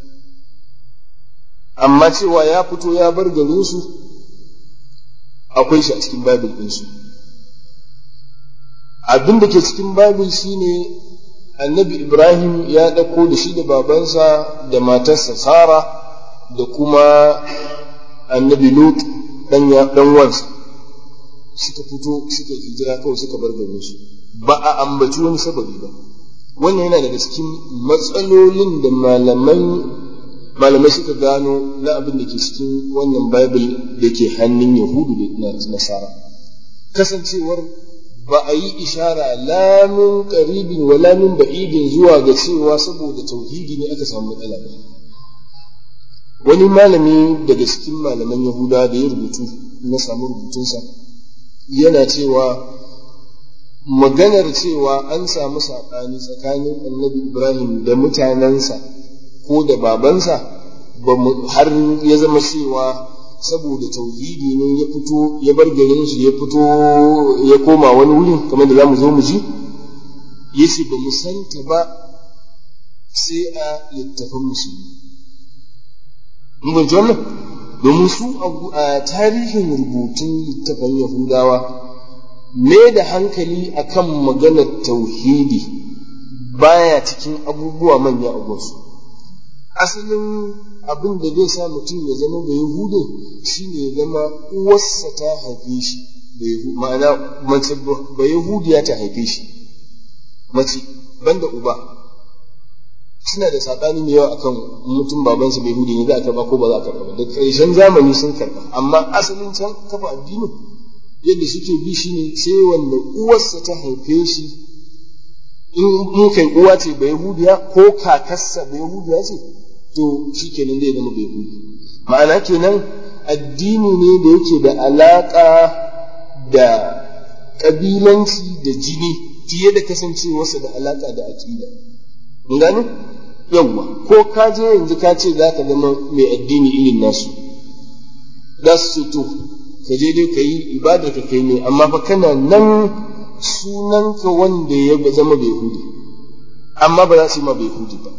amma cewa ya fito ya bar garinsu akwai shi a cikin bible ɗinsu abin da ke cikin babil shine annabi ibrahim ya ɗauko da shi da babansa da matarsa sara da kuma annabi lut ɗan wansa suka fito suka hijira kawai suka bar garin su ba a ambaci wani sababi ba wannan yana daga cikin matsalolin da malaman malamai suka gano na abin da ke cikin wannan bible da ke hannun yahudu da nasara kasancewar ba a yi ishara lamin karibin wa lamin ba'idin zuwa ga cewa saboda tauhidi ne aka samu matsala ba wani malami daga cikin malaman yahuda da ya rubutu na samu rubutunsa yana cewa maganar cewa an samu saɓani tsakanin annabi ibrahim da mutanensa ko da babansa har ya zama cewa saboda tauhidi ne ya fito ya bar garin shi ya fito ya koma wani wurin kamar da za mu zo mu ji ya ce ba mu santa ba sai a littafin musulmi mun fahimci wannan domin su a tarihin rubutun littafin yahudawa me da hankali akan maganar tauhidi baya cikin abubuwa manya a wasu asalin abin da zai sa mutum ya zama da yahudu shine ya zama uwarsa ta haife shi ma'ana mace ba yahudiya ta haife shi mace banda uba suna da saɓani mai yawa akan mutum babansa bai yahudi ne za a karɓa ko ba za a karɓa ba da ƙarshen zamani sun karɓa amma asalin can kafa addinin yadda suke bi shine sai wanda uwarsa ta haife shi in kai uwa ce ba yahudiya ko kakarsa ba yahudiya ce to shi kenan zai zama bai hudu ma'ana kenan addini ne da yake da alaƙa da ƙabilanci da jini fiye da kasancewarsa da alaƙa da aƙida mun gane yawwa ko ka je yanzu ka ce za ka zama mai addini irin nasu za su ce to ka je dai ka yi ibadar ka kai ne amma fa kana nan sunanka wanda ya zama bai hudu amma ba za su yi ma bai hudu ba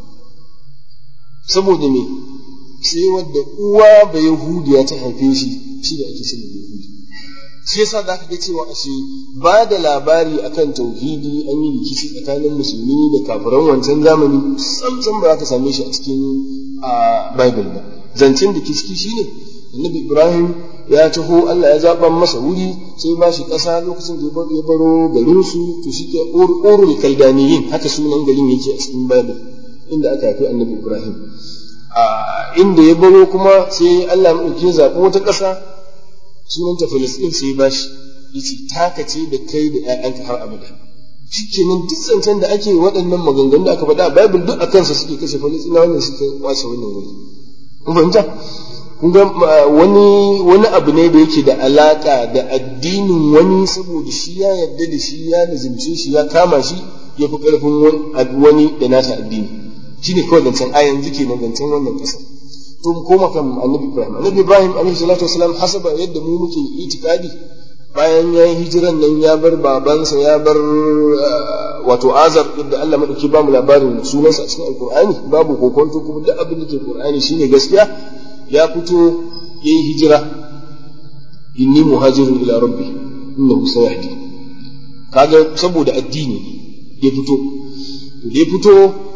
saboda me sai wadda uwa ba yahudiya ta haife shi shi da ake sani da yahudi shi yasa za ka ga cewa ashe ba da labari akan tauhidi an yi rikici tsakanin musulmi da kafiran wancan zamani samsam ba za ka same shi a cikin bible ba zancen da kiski shine annabi ibrahim ya taho Allah ya zaɓa masa wuri sai ba shi ƙasa lokacin da ya baro garinsu to shi ke urul kaldaniyin haka sunan garin yake a cikin bible inda aka haifi annabi Ibrahim inda ya baro kuma sai Allah ya ɗauki zaɓi wata ƙasa sunanta Filistin sai ba shi yace taka ce da kai da ƴaƴanka har abada shikenan duk zancen da ake waɗannan maganganun da aka faɗa a Bible duk a kansa suke kashe Falistinawa ne suka kwace wannan wuri kun fahimta kun ga wani wani abu ne da yake da alaka da addinin wani saboda shi ya yarda da shi ya lazimce shi ya kama shi ya fi ƙarfin wani da nasa addini shine kawai zancen a yanzu kenan zancen wannan ƙasar to mu koma kan annabi ibrahim annabi ibrahim alaihi salatu wasalam hasaba yadda mu muke itikadi bayan ya yi hijiran nan ya bar babansa ya bar wato azar yadda Allah madauki ba mu labarin sunansa a cikin alkur'ani babu kokonto kuma duk abin da ke qur'ani shine gaskiya ya fito ya yi hijira inni muhajirun ila rabbi innahu sayahdi kaga saboda addini ya fito da ya fito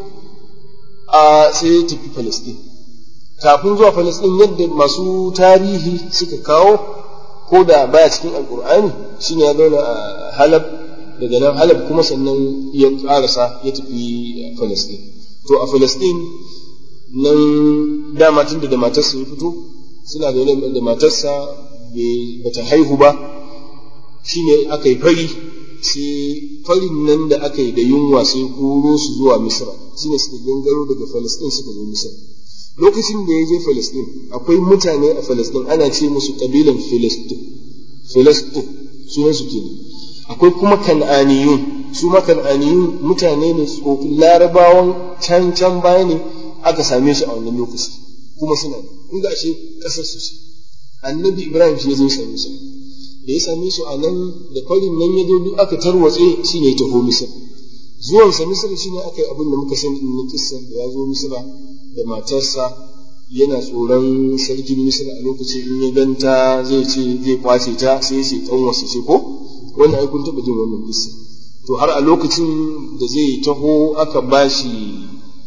a sai ya tafi Palestine kafin zuwa Palestine yadda masu tarihi suka kawo ko da baya cikin alkur'ani shine ya zauna a halab daga nan halab kuma sannan ya karasa ya tafi Palestine to a Palestine nan dama tunda da matarsa ya fito suna zaune da matarsa bata haihu ba shine aka yi fari sai farin nan da aka yi da yunwa sai koro su zuwa misra shine suka gangaro daga Palestine suka zo misra lokacin da ya je Palestine akwai mutane a Palestine ana ce musu kabilan Filistin Filistin sunan su kenan akwai kuma kan'aniyun su ma kan'aniyun mutane ne tsofin larabawan can can baya ne aka same su a wannan lokaci kuma suna inda ashe kasar su ce annabi Ibrahim shi ya zo same su da ya same su a nan da farin nan ya zo duk aka tarwatse shine ya taho Misra zuwan sa Misra shine aka yi abin da muka sani in na kissar da ya zo Misra da matarsa yana tsoron sarkin Misra a lokacin in ya ganta zai ce zai kwace ta sai ya ce kan wasu ce ko wannan ai kun taba jin wannan kissa to har a lokacin da zai taho aka bashi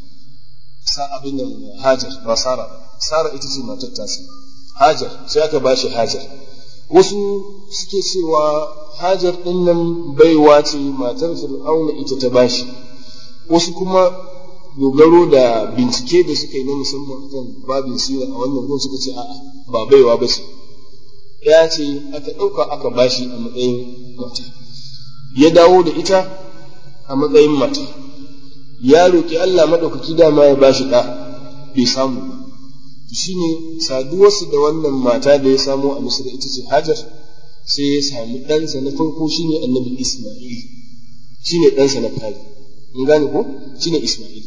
sa abin nan Hajar ba Sara ba Sara ita ce matar tasa Hajar sai aka bashi Hajar wasu suke cewa Hajar ɗin nan baiwa ce matar Fir'auna ita ta bashi wasu kuma dogaro da bincike da suka yi na musamman kan babin sira a wannan gun suka ce a'a ba baiwa ba ce ya ce aka ɗauka aka bashi a matsayin mata ya dawo da ita a matsayin mata ya roƙi Allah maɗaukaki dama ya bashi ɗa bai samu ba shi ne saduwarsu da wannan mata da ya samo a misira ita ce hajar sai ya samu ɗansa na farko shi ne annabi isma'il shi ne ɗansa na fari in gane ko shi ne isma'il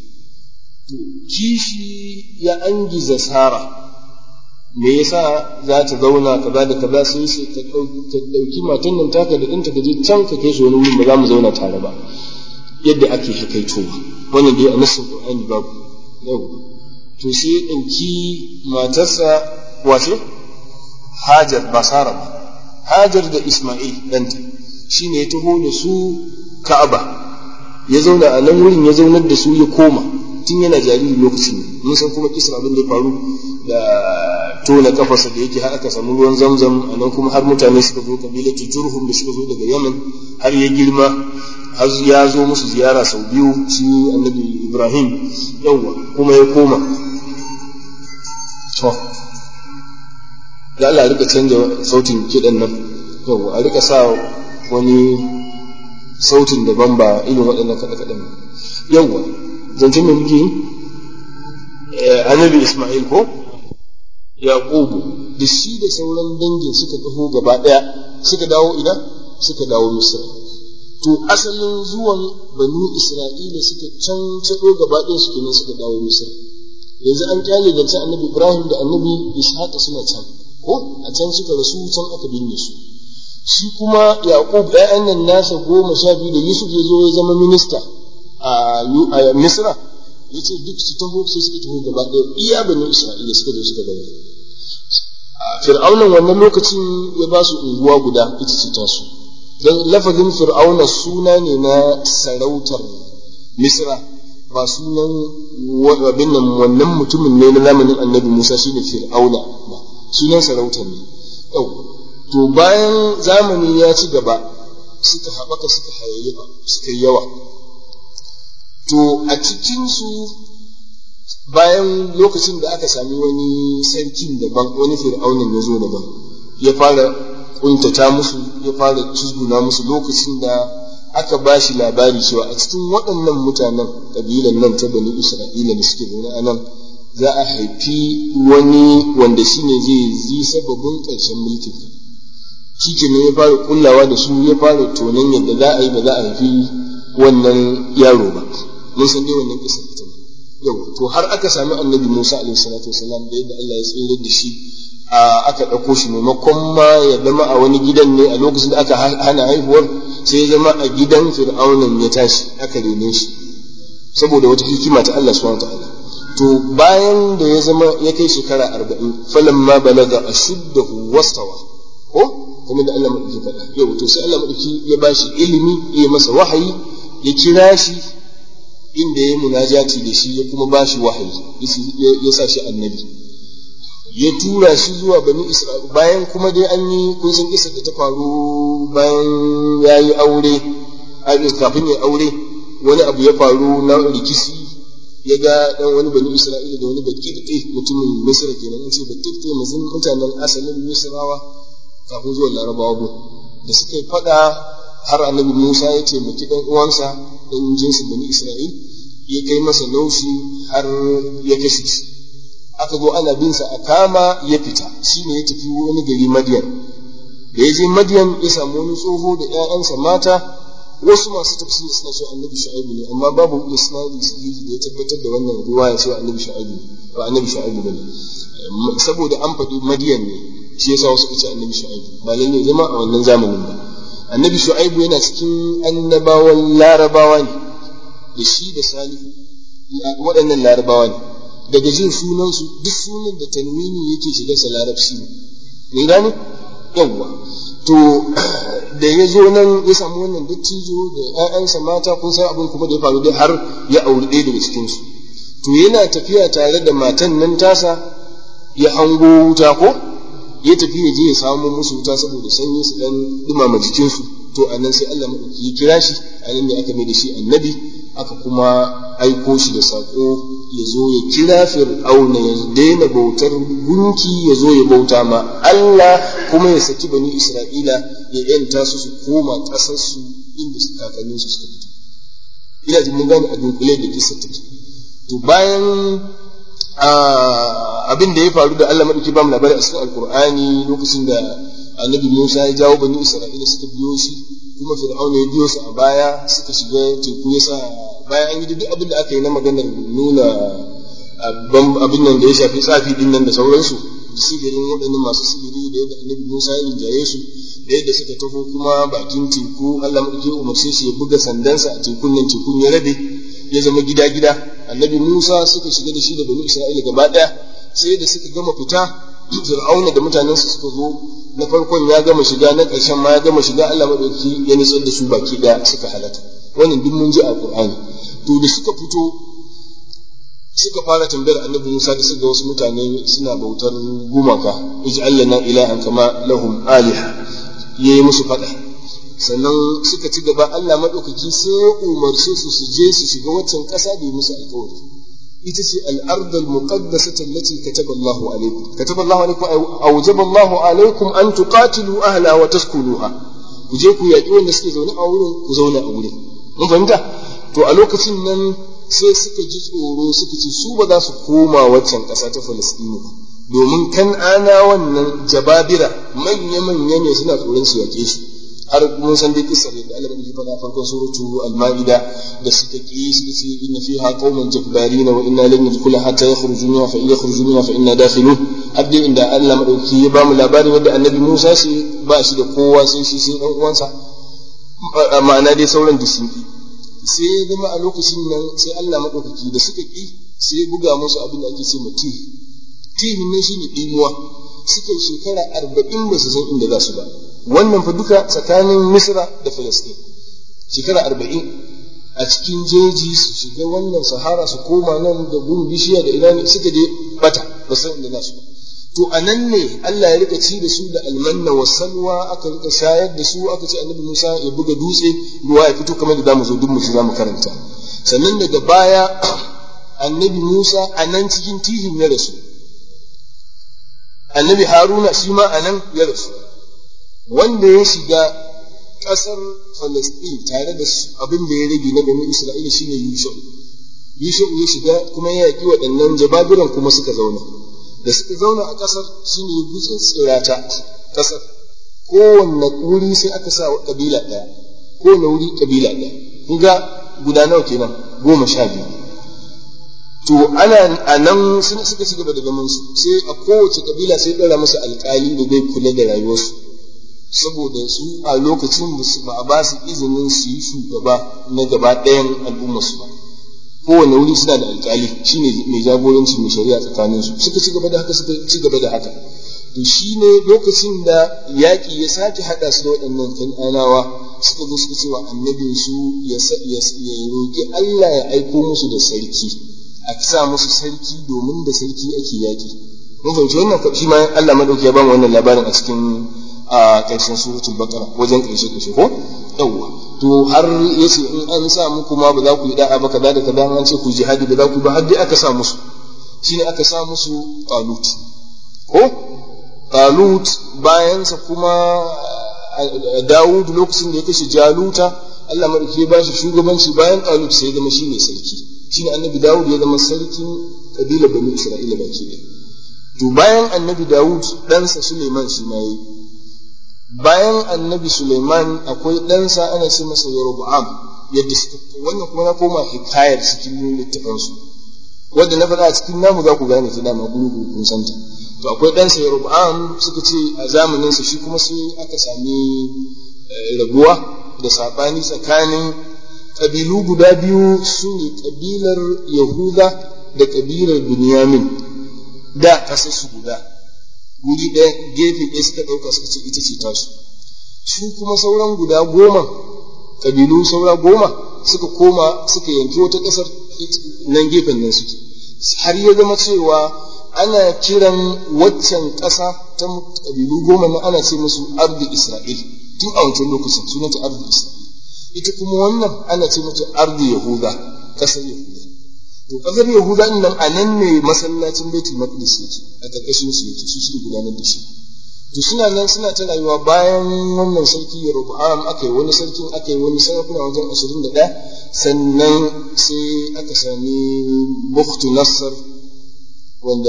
kishi ya angiza sara me yasa za ta zauna kaza da kaza sai sai ta ɗauki matan nan taka da ɗanta ka je can ka kai su wani wurin ba za mu zauna tare ba yadda ake hakaitowa wannan dai a nassin qur'ani babu yau to sai ya ɗauki matarsa wace hajar ba sara ba hajar da isma'il ɗanta shi ne ya taho da su ka'aba ya zauna a nan wurin ya zaunar da su ya koma tun yana jariri lokacin mun san kuma kisar abin da ya faru da tona kafarsa da yake har aka samu ruwan zamzam a nan kuma har mutane suka zo kabilatu jurhum da suka zo daga yaman har ya girma har ya zo musu ziyara sau biyu shi annabi ibrahim yawwa kuma ya koma to da Allah rika canja sautin kiɗan nan yau a rika sa wani sautin daban ba irin waɗannan kaɗe-kaɗen yawwa zancen mai muke annabi Ismail ko Yaqubu da shi da sauran dangin suka taho gaba ɗaya suka dawo ina suka dawo Misra to asalin zuwan banu Isra'ila suka can caɗo gaba ɗaya suke nan suka dawo Misra yanzu an kyale zancen annabi Ibrahim da annabi Ishaq suna can ko a can suka rasu can aka binne su shi kuma Yaqub ɗayan nan nasa goma sha biyu da Yusuf ya zo ya zama minista a Misra ya ce duk su taho sai suka taho gaba ɗaya iya bani Isra'ila suka zo suka gani Fir'aunan wannan lokacin ya ba su unguwa guda ita ce tasu don lafazin Fir'auna suna ne na sarautar Misra ba sunan abin nan wannan mutumin ne na zamanin annabi Musa shine Fir'auna ba sunan sarauta ne yau to bayan zamani ya ci gaba suka haɓaka suka hayayyafa suka yi yawa to a cikinsu bayan lokacin da aka sami wani sarkin daban wani fir'aunin ya zo daban ya fara kuntata musu ya fara tuzguna musu lokacin da aka ba shi labari cewa a cikin waɗannan mutanen ƙabilan nan ta bani isra'ila da suke zaune a nan za a haifi wani wanda shi ne zai zi sababin ƙarshen mulkin shi ke ya fara kullawa da su ya fara tonon yadda za a yi ba za a haifi wannan yaro ba mun san dai wannan kisa ita ne yau to har aka sami annabi Musa alaihi salatu wasalam da yadda Allah ya tsere da shi a aka ɗauko shi maimakon ma ya zama a wani gidan ne a lokacin da aka hana haihuwar sai ya zama a gidan fir'aunan ya tashi aka rene shi saboda wata hikima ta Allah subhanahu ta'ala to bayan da ya zama ya kai shekara arba'in falan ma balaga ashuddahu wastawa ko kuma da Allah madauki faɗa yau to sai Allah madauki ya bashi ilimi ya masa wahayi ya kira shi inda ya munajati da shi ya kuma bashi wahayi ya sa shi annabi ya tura shi zuwa bani isra'ila bayan kuma dai an yi kun san kisa da ta faru bayan ya yi aure kafin ya aure wani abu ya faru na rikici ya ga dan wani bani isra'ila da wani bakirte mutumin misra kenan an ce bakirte mazin mutanen asalin misrawa kafin zuwa larabawa gun da suka yi fada har annabi musa ya taimaki dan uwansa dan jinsin bani isra'il ya kai masa naushi har ya kashe shi aka zo ana bin sa a kama ya fita shine ya tafi wani gari madiyan da ya je madiyan ya samu wani tsoho da ƴaƴansa mata wasu masu tafsiri suna so annabi shu'aibu ne amma babu isnadi sahihi da ya tabbatar da wannan riwaya cewa annabi shu'aibu ne ba annabi shu'aibu bane saboda an faɗi madiyan ne shi yasa wasu kace annabi shu'aibu ba lalle zama a wannan zamanin ba annabi shu'aibu yana cikin annabawan larabawa ne da shi da salihu waɗannan larabawa ne daga jin sunansu duk sunan da tanwini yake shiga sa larabci ne ne gane yawwa to da ya zo nan ya samu wannan dattijo da ƴaƴansa mata kun san abin kuma da ya faru dai har ya auri ɗaya daga cikin su to yana tafiya tare da matan nan tasa ya hango wuta ko ya tafi ya je ya samu musu wuta saboda sanyi su dan dumama jikinsu to anan sai Allah madauki ya kira shi anan ne aka mai da shi annabi aka kuma aiko shi da saƙo ya zo ya kira fir'auna ya daina bautar gunki ya zo ya bauta ma Allah kuma ya saki bani Isra'ila ya yanta su su koma ƙasarsu inda su kakannin su suka fito ina jin mun gane a dunkule da kisa take to bayan abin da ya faru da Allah madauki ba mu labari a cikin alkur'ani lokacin da annabi Musa ya jawo bani Isra'ila suka biyo shi kuma fir'auna ya biyo su a baya suka shiga teku ya sa bayan an yi duk abin da aka yi na maganar nuna abin nan da ya shafi tsafi din nan da sauransu sihirin waɗannan masu sihiri da yadda annabi Musa ya rinjaye su da yadda suka taho kuma bakin teku Allah madauki umarce shi ya buga sandansa a tekun nan tekun ya rabe ya zama gida gida annabi Musa suka shiga da shi da bani Isra'ila gaba ɗaya sai da suka gama fita Fir'auna da mutanensa suka zo na farkon ya gama shiga na ƙarshen ma ya gama shiga Allah madauki ya nitsar da su baki ɗaya suka halaka wannan duk mun ji a Qur'ani to da suka fito suka fara tambayar annabi Musa da suka wasu mutane suna bautar gumaka ij'al lana ilahan kama lahum aliha yayi musu fada sannan suka ci gaba Allah madaukaki sai ya umarce su su je su shiga waccan ƙasa da musu alƙawari ita ce al-ard al-muqaddasah allati kataba Allahu alaykum kataba Allahu alaykum awjaba Allahu alaykum an tuqatilu ahla wa taskunuha ku je ku yaƙi wanda suke zaune a wurin ku zauna a wurin mun fahimta to a lokacin nan sai suka ji tsoro suka ce su ba za su koma waccan ƙasa ta Falastinu ba domin kan ana wannan jababira manya-manya ne suna tsoron su yaƙe su har mun san dai kisar da Allah bai faɗa farkon suratu al-Maida da suka ki suka ce inna fiha qauman jabbarina wa inna lan nadkhula hatta yakhruju minha fa in yakhruju minha fa inna dakhilun har dai inda Allah madauki ya bamu labarin wanda annabi Musa shi ba shi da kowa sai shi sai dan uwansa ma'ana dai sauran da sun ki sai ya zama a lokacin nan sai Allah maɗaukaki da suka ƙi sai ya buga musu abin da ake ce ma tihi tihin nan shine ɗimuwa suka shekara arba'in ba su san inda za su ba wannan fa duka tsakanin misra da filistin shekara arba'in a cikin jeji su shiga wannan sahara su koma nan da gun bishiya da ina ne suka je bata ba san inda za su ba to a nan ne Allah ya rika ci da su da almanna wa salwa aka rika shayar da su aka ce annabi Musa ya buga dutse ruwa ya fito kamar da zamu zo duk mu ci zamu karanta sannan daga baya annabi Musa a nan cikin tihin ya rasu annabi Haruna shi ma a nan ya rasu wanda ya shiga ƙasar Falasɗin tare da abin da ya rage na bani Isra'ila shine Yusuf Yusuf ya shiga kuma ya yaƙi waɗannan jababiran kuma suka zauna da suka zauna a ƙasar shi ne gutsun tsirata ƙasar kowanne wuri sai aka sa ƙabila ɗaya kowanne wuri ƙabila ɗaya kun ga guda nawa kenan goma sha biyu to ana a nan sun suka ci gaba da zaman su sai a kowace kabila sai ɗora musu alƙali da zai kula da rayuwarsu saboda su a lokacin ba a ba su izinin su yi shugaba na gaba ɗayan al'ummarsu ba kowane wuri suna da alƙali shine mai jagoranci mai shari'a tsakanin su suka ci gaba da haka suka ci gaba da haka to shine lokacin da yaƙi ya sake haɗa su da waɗannan kan'anawa suka zo suka ce wa annabin su ya roƙi Allah ya aiko musu da sarki a sa musu sarki domin da sarki ake yaƙi mun fahimci wannan shi ma Allah madauki ya ba mu wannan labarin a cikin a ƙarshen suratul baqara wajen ƙarshe ƙarshe ko yawwa to har yace in an sa muku ma ba za ku yi da'a ba kaza da kaza an ce ku jihadi ba za ku ba har dai aka sa musu shine aka sa musu talut ko talut bayansa kuma Dawud lokacin da ya kashe Jaluta Allah madauki ya bashi shugabanci bayan talut sai ya zama shine sarki shine annabi Dawud ya zama sarkin kabilar Bani Isra'ila baki ɗaya to bayan annabi Dawud ɗansa Suleiman shi ma yi bayan annabi Suleiman akwai ɗansa ana ce masa Yeroboam yadda suka wannan kuma na koma hikayar cikin littafansu wanda na faɗa a cikin namu za ku gane ta dama guru kun santa to akwai ɗansa Yeroboam suka ce a zamaninsa shi kuma sai aka sami raguwa da saɓani tsakanin ƙabilu guda biyu su ne ƙabilar Yahuda da ƙabilar Binyamin da ƙasarsu guda wuri ɗaya gefe ɗaya suka ɗauka suka ce ita ce tasu su kuma sauran guda goma ƙabilu saura goma suka koma suka yanki wata ƙasar nan gefen nan suke har ya zama cewa ana kiran waccan ƙasa ta ƙabilu goma na ana ce musu ardi isra'il tun a wancan lokacin sunanta ardi isra'il ita kuma wannan ana ce mata ardi yahuda ƙasar yahuda to kasar yahuda din nan a nan ne masallacin baitul maqdis yake a karkashin su yake su suke gudanar da shi to suna nan suna ta rayuwa bayan wannan sarki Yeroboam aka yi wani sarkin aka yi wani sarakuna wajen ashirin da ɗaya sannan sai aka sami Bukhtu Nassar wanda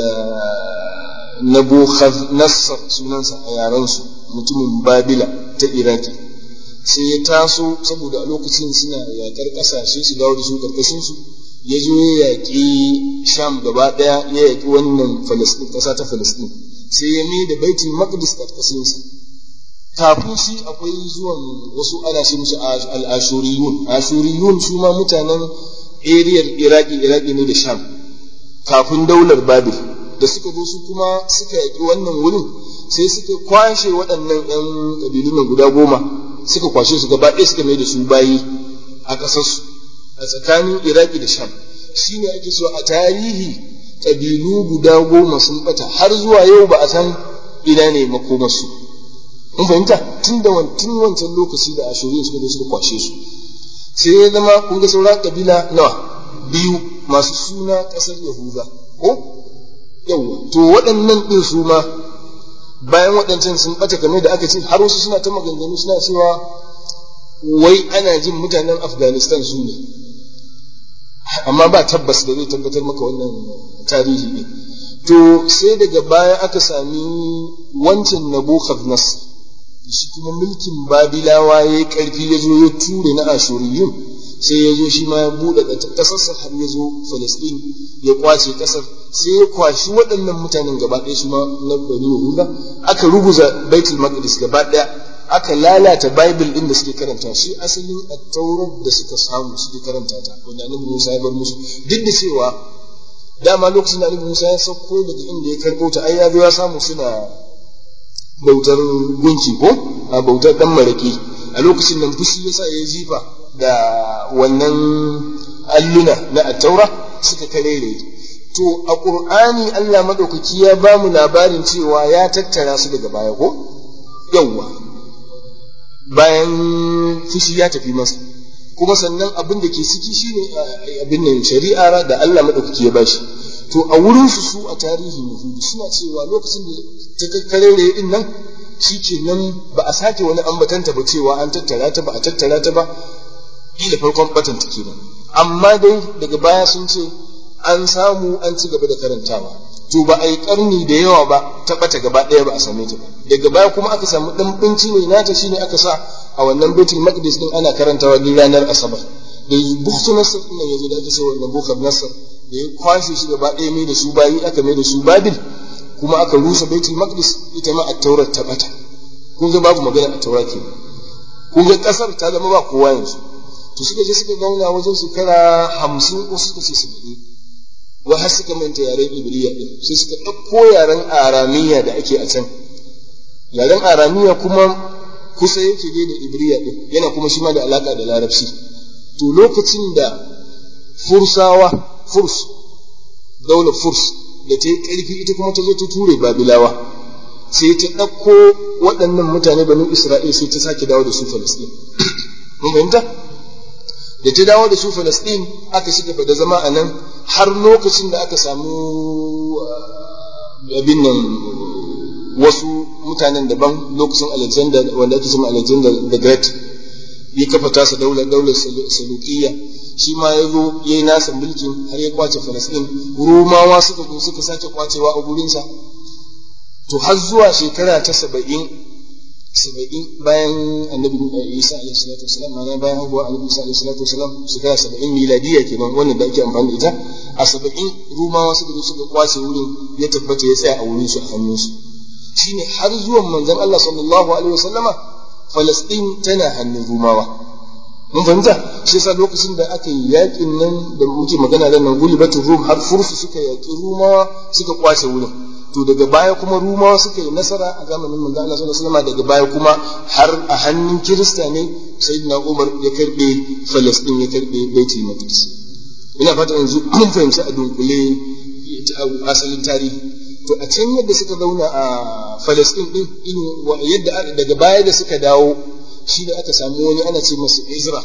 Nassar sunansa a yarensu mutumin Babila ta Iraki sai ya taso saboda a lokacin suna yaƙar ƙasashe su dawo da su karkashin su ya zo ya yaƙi sham gaba ɗaya ya yaƙi wannan falasɗin ƙasa ta falasɗin sai ya mai da baitul maqdis ƙarƙashinsa kafin shi akwai zuwan wasu ana ce musu al-ashuriyun ashuriyun su ma mutanen ariyar iraki iraki ne da sham kafin daular babil da suka zo su kuma suka yaƙi wannan wurin sai suka kwashe waɗannan 'yan ƙabilun guda goma suka kwashe su gaba ɗaya suka mai da su bayi a ƙasarsu a tsakanin iraki da sham shi ne ake so a tarihi ƙabilu guda goma sun bata har zuwa yau ba a san ina ne makomarsu in fahimta tun da tun wancan lokaci da ashirin suka zo suka kwashe su sai ya zama kun ga sauran ƙabila nawa biyu masu suna ƙasar yahuda ko yawa to waɗannan ɗin su ma bayan waɗancan sun ɓata kamar da aka ce har wasu suna ta maganganu suna cewa wai ana jin mutanen afghanistan su ne amma ba tabbas da zai tabbatar maka wannan tarihi ne to sai daga baya aka sami wancan nabucodonosor shi kuma mulkin babilawa ya yi ƙarfi ya zo ya ture na ashuriyun sai ya zo shi ma ya buɗe ƙasarsa har ya zo falasɗin ya kwace ƙasar sai ya kwashi waɗannan mutanen gaba ɗaya su ma na bani yahuda aka ruguza baitul maqdis gaba ɗaya aka lalata bible ɗin da suke karanta shi asalin attaurar da suka samu suke karanta ta wanda annabi Musa ya bar musu duk da cewa dama lokacin da annabi Musa ya sauko daga inda ya karɓo ta ai ya zo ya samu suna bautar gunki ko a bautar dan maraki a lokacin nan fushi yasa ya jifa da wannan alluna na attaura suka karere to a qur'ani Allah madaukaki ya ba mu labarin cewa ya tattara su daga baya ko yawwa bayan fushi ya tafi masa kuma sannan abin da ke ciki shine abin nan shari'a da Allah madaukaki ya bashi to a wurin su su a tarihin yahudu suna cewa lokacin da ta kakkarere din nan nan ba a sake wani ambatanta ba cewa an tattara ta ba a tattara ta ba kila farkon batanta kenan amma dai daga baya sun ce an samu an ci gaba da karantawa to ba a yi karni da yawa ba ta bata gaba ɗaya ba a same ta ba daga baya kuma aka samu ɗan binci mai nata shine aka sa a wannan baitul maqdis din ana karantawa duk ranar asabar da buktu nasar din nan yazo da aka sai wannan bukar nasar da ya kwashe shi gaba ɗaya mai da su bayi aka mai da su babil kuma aka rusa baitul maqdis ita ma at-taurat ta bata kun ga babu magana a taura ke kun ga kasar ta zama ba kowa yanzu to suka je suka zauna wajen shekara hamsin ko suka ce saba'in wa har suka manta yaren ibriya din sai suka ɗauko yaren aramiya da ake a can yaren aramiya kuma kusa yake dai da ibriya din yana kuma shi ma da alaka da larabci to lokacin da fursawa furs daular furs da ta yi ƙarfi ita kuma ta zo ta ture babilawa sai ta ɗauko waɗannan mutane banu isra'il sai ta sake dawo da su falasɗin mun fahimta da ta dawo da su falasɗin aka shiga da zama a nan har lokacin da aka samu abin nan wasu mutanen daban lokacin alexander wanda ake cewa alexander the great ya kafa tasa daular daular salukiyya shi ma ya zo ya yi nasa mulkin har ya kwace falasɗin rumawa suka zo suka sake kwacewa a gurinsa to har zuwa shekara ta saba'in saba'in bayan annabi isa alaihi salatu wasalam ma'ana bayan haihuwa annabi isa alaihi salatu wasalam shekara saba'in miladiya kenan wannan da ake amfani da ita a saba'in rumawa suka zo suka kwace wurin ya tabbata ya tsaya a wurin su a hannunsu shine har zuwan manzon Allah sallallahu alaihi wasallama Falasɗin tana hannun rumawa mun fahimta shi yasa lokacin da aka yi yakin nan da muke magana da nan gulibatul rum har fursu suka yaki rumawa suka kwace wurin to daga baya kuma rumawa suka yi nasara a zamanin manzo Allah sallallahu alaihi wasallam daga baya kuma har a hannun kirista ne sayyidina Umar ya karbe Falastin ya karbe Baitul Maqdis ina fata yanzu mun fahimci a dunkule asalin tarihi to a can yadda suka zauna a Falastin din in yadda daga baya da suka dawo shi da aka samu wani ana ce masa Ezra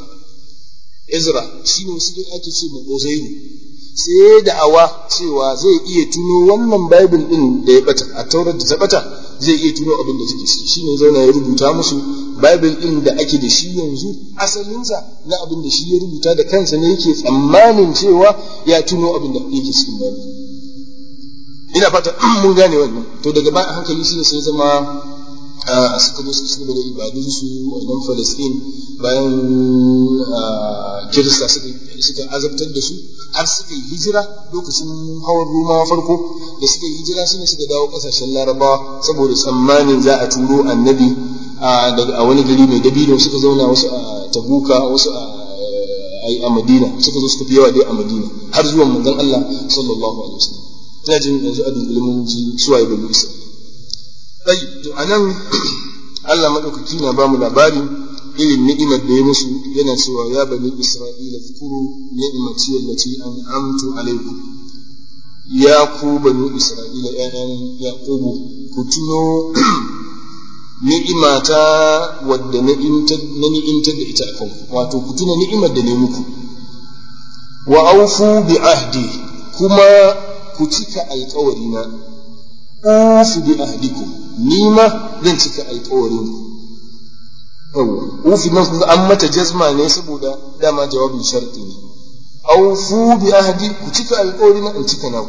Ezra shi ne wasu ake ce ma Uzairu sai da'awa cewa zai iya tuno wannan Bible din da ya bata a taurar da ta bata zai iya tuno abin da take ciki shine zauna ya rubuta musu Bible din da ake da shi yanzu asalinsa na abin da shi ya rubuta da kansa ne yake tsammanin cewa ya tuno abin da yake cikin Bible ina fata mun gane wannan to daga ba a hankali shi ne sai zama suka zo suka cigaba da ibadunsu a nan Falastin bayan Kirista suka azabtar da su har suka yi hijira lokacin hawan Rumawa farko da suka yi hijira shine suka dawo kasashen Larabawa saboda tsammanin za a turo annabi a wani gari mai dabino suka zauna wasu a Tabuka wasu a Madina suka zo suka fi yawa dai a Madina har zuwan manzon Allah sallallahu alaihi wasallam ina jin yanzu a dunkule mun ji suwaye bani Isra'ila ɗai to a nan Allah maɗaukaki na ba mu labari irin ni'imar da ya musu yana cewa ya bani Isra'ila zukuru ni'imati allati an'amtu alaikum ya ku bani Isra'ila ƴaƴan Yaqubu ku tuno ni'imata wadda na ni'imtar da ita akan wato ku tuna ni'imar da ne muku wa aufu bi ahdi kuma ku cika alƙawarina ufu bi ahdikum ni ma zan cika alƙawarin ku yawa ufi nan kun an mata jazma ne saboda dama jawabin sharti ne aufu bi ahdi ku cika alƙawarin in cika naku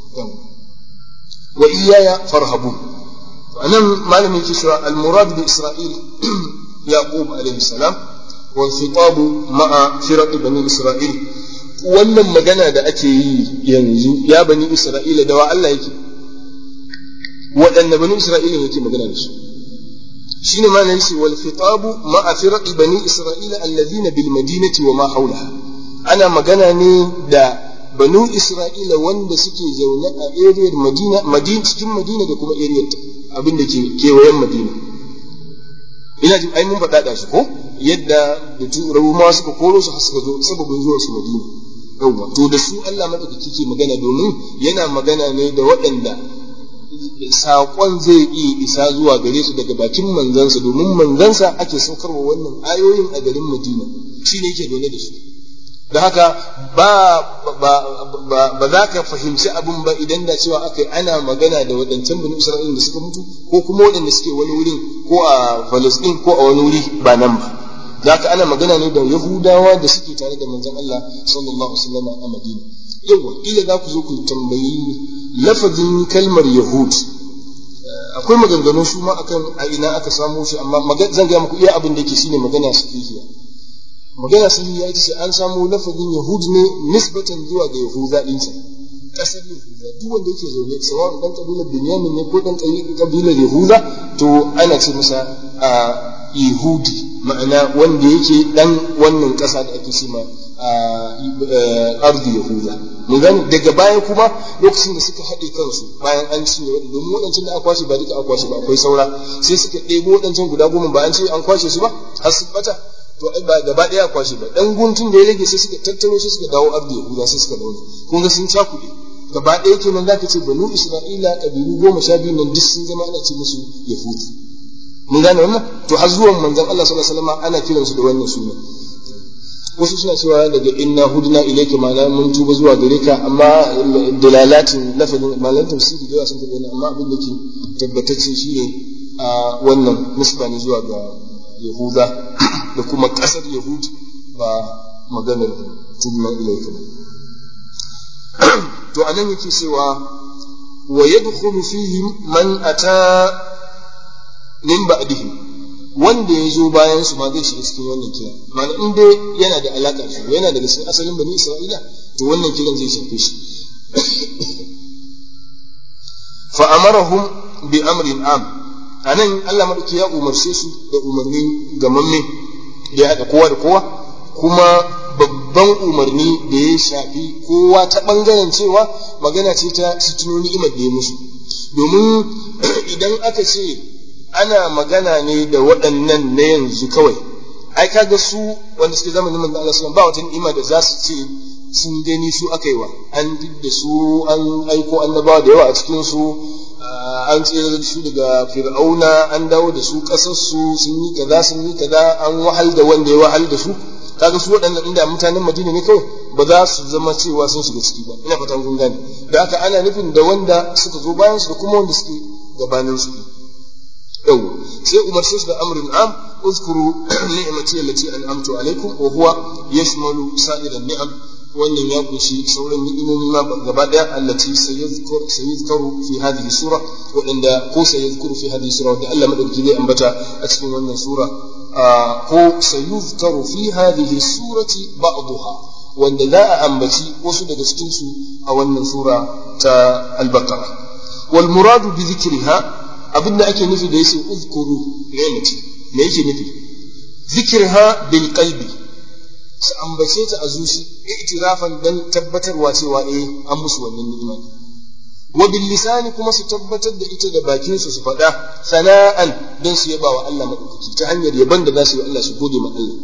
wa iyaya farhabun anan malamin yake cewa al-murad bi isra'il yaqub alayhi salam wal khitab ma'a firaq bani isra'il wannan magana da ake yi yanzu ya bani isra'ila da wa Allah yake waɗanne bani isra'ila yake magana da su shine ma nan wal khitabu ma'a firaqi bani isra'ila alladhina bil madinati wa ma hawlaha ana magana ne da banu isra'ila wanda suke zaune a area madina madina cikin madina da kuma area abin da ke kewayen madina ina jin ai mun faɗa da shi ko yadda da turawa ma suka koro su har suka zo sababin zuwa su madina yawwa to da su Allah madaukaki ke magana domin yana magana ne da waɗanda saƙon zai iya isa zuwa gare su daga bakin manzansa domin manzansa ake saukarwa wannan ayoyin a garin Madina shi ne yake dole da su da haka ba ba za ka fahimci abin ba idan da cewa aka ana magana da waɗancan bani Isra'ila da suka mutu ko kuma waɗanda suke wani wurin ko a Palestine ko a wani wuri ba nan ba za ka ana magana ne da Yahudawa da suke tare da manzon Allah sallallahu alaihi wasallam a Madina yawa ila za ku zo ku tambayi lafazin kalmar yahud akwai maganganu su ma akan a ina aka samo shi amma zan gaya muku iya abin da yake shine magana sahihiya magana sun ya ita ce an samu lafazin yahud ne nisbatan zuwa ga yahuda din sa kasar yahuda duk wanda yake zaune sawa dan kabilar binyamin ne ko dan kabilar yahuda to ana ce masa a yahudi ma'ana wanda yake dan wannan kasa da ake ce ma ardi yahuda mun gani daga baya kuma lokacin da suka haɗe kansu bayan an cinye wadda domin waɗancan da aka kwashe ba duka aka kwashe ba akwai saura sai suka ɗebo waɗancan guda goma ba an ce an kwashe su ba har su bata to ai ba gaba ɗaya kwashe ba dan guntun da ya rage sai suka tattaro sai suka dawo ardi yahuda sai suka dawo kun ga sun cakuɗe gaba ɗaya kenan zaka ce banu isra'ila kabilu goma sha biyu nan duk sun zama ana ce musu yahudi mun gane wannan to har zuwan manzon Allah sallallahu alaihi wasallam ana kiransu da wannan suna wasu suna cewa daga inna hudna ilayka ma'ana mun tuba zuwa gare ka amma dalalatin lafazin malan tafsiri da yawa sun tabbata amma abin da ke tabbatacce shine a wannan nisba ne zuwa ga yahuda da kuma kasar yahud ba maganar tubna ilayka to anan yake cewa wa yadkhulu fihim man ata min ba'dihim wanda ya zo bayan su ma zai shiga cikin wannan kira ma'ana in dai yana da alaƙa da su yana daga cikin asalin bani isra'ila to wannan kiran zai shafe shi fa amarahum bi amrin am anan Allah madauki ya umarce su da umarni gamamme da ya haɗa kowa da kowa kuma babban umarni da ya shafi kowa ta ɓangaren cewa magana ce ta su tuno ni'imar da ya musu domin idan aka ce ana magana ne da waɗannan na yanzu kawai ai kaga su wanda suke zamanin manzo Allah sallallahu ba wata ni'ima da za su ce sun gani su aka yi wa an da su an aiko annabawa da yawa a cikin su an tsere da su daga fir'auna an dawo da su ƙasar su sun yi kaza sun yi kaza an wahal da wanda ya wahal da su kaga su waɗannan inda mutanen Madina ne kawai ba za su zama cewa sun shiga ciki ba ina fatan kun gane da haka ana nufin da wanda suka zo bayan su da kuma wanda suke gabanin su yau sai umarce su da amrin am uzkuru ni'mati allati an'amtu alaikum wa huwa yashmalu sa'iran ni'am wannan ya kunshi sauran ni'imomi ma gaba daya allati sayazkur sayazkuru fi hadhihi sura wadanda ko sayazkuru fi hadhihi sura wanda Allah madauki zai ambata a cikin wannan sura ko sayuzkaru fi hadhihi surati ba'daha wanda za a ambaci wasu daga cikin su a wannan sura ta al-baqara wal muradu bi dhikriha abinda ake nufi da yace uzkuru ni'mati me yake nufi zikirha bil qalbi su ambace ta a zuci i'tirafan dan tabbatarwa cewa eh an musu wannan ni'ima wa bil lisani kuma su tabbatar da ita da bakin su su faɗa sana'an dan su yaba wa Allah madaukaki ta hanyar yaban da za su yi Allah su gode ma Allah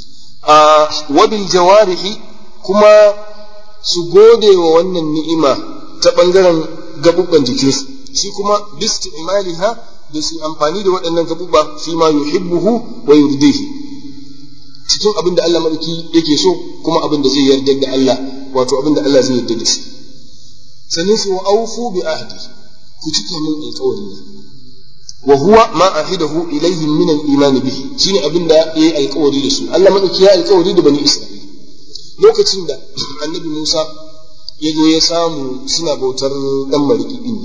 a wa bil jawarihi kuma su gode wa wannan ni'ima ta bangaren gabubban jikinsu shi kuma bisti'maliha da su amfani da waɗannan gabuba fi ma yuhibbuhu wa yurdihi cikin abin da Allah madauki yake so kuma abin da zai yarda da Allah wato abin da Allah zai yarda da shi sannan su wa aufu bi ahdi ku cike min alƙawari ne wa huwa ma ahidahu ilayhim min al-iman bihi shine abin da yayi alƙawari da su Allah madauki ya alƙawari da bani Isra'ila lokacin da annabi Musa ya zo ya samu suna bautar dan mariki din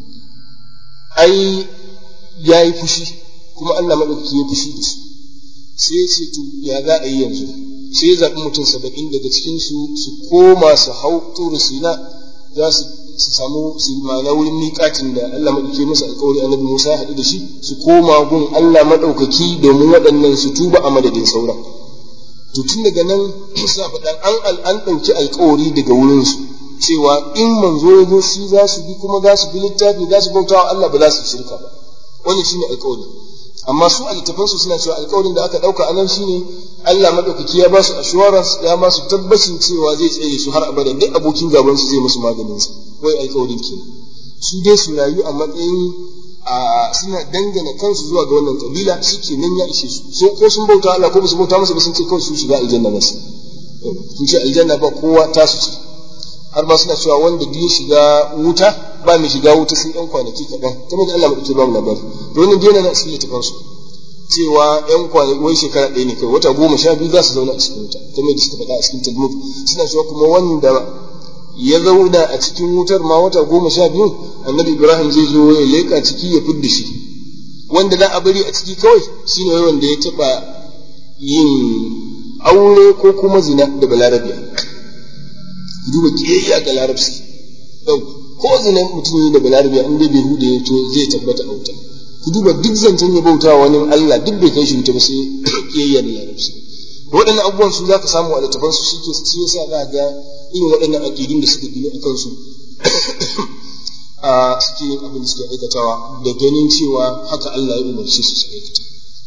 ai ya yi fushi kuma Allah maɗaukaki ya fushi da su sai ya ce to ya za a yi yanzu sai ya zaɓi mutum saba'in daga cikin su su koma su hau turu sina za su samu su ma'ana wurin miƙatin da Allah maɗaukaki masa alƙawari annabi Musa ya haɗu da shi su koma gun Allah maɗaukaki domin waɗannan su tuba a madadin sauran to tun daga nan suna faɗan an an ɗauki alƙawari daga wurinsu cewa in manzo ya zo shi za su bi kuma za su bi littafi za su bauta wa Allah ba za su shirka ba wannan shine alƙawari amma su a littafansu suna cewa alƙawarin da aka ɗauka a nan shine Allah maɗaukaki ya ba su assurance ya ba su tabbacin cewa zai tsaye su har abada duk abokin gaban su zai musu maganin sa wai alƙawarin ke su dai su rayu a matsayin a suna dangana kansu zuwa ga wannan kabila shi nan ya ishe su so ko sun bauta Allah ko ba su bauta masa ba sun ce kawai su shiga aljanna ba su sun ce aljanna ba kowa tasu ce har ma suna cewa wanda duk ya shiga wuta ba mai shiga wuta sai ɗan kwanaki kaɗan kamar da Allah maɗauki ba mu labari to wannan dai na cikin littafin su cewa ɗan kwanaki wai shekara ɗaya ne kawai wata goma sha biyu za su zauna a cikin wuta kamar da suka faɗa a cikin talmud suna cewa kuma wanda ya zauna a cikin wutar ma wata goma sha biyu annabi ibrahim zai zo ya leƙa ciki ya fidda shi wanda za a bari a ciki kawai shine wai wanda ya taɓa yin aure ko kuma zina da balarabiya duba kiyayya ga larabci ko zina mutum yi da balarabiya in dai bai hude to zai tabbata a wuta ku duba duk zancen ya bauta wani Allah duk bai kai shi wuta ba sai kiyayya da larabci waɗannan abubuwan su zaka samu a littafan su shike shi yasa za ga irin waɗannan aqidun da suka gino akan su a suke yin abin da suke aikatawa da ganin cewa haka Allah ya umarce su su aikata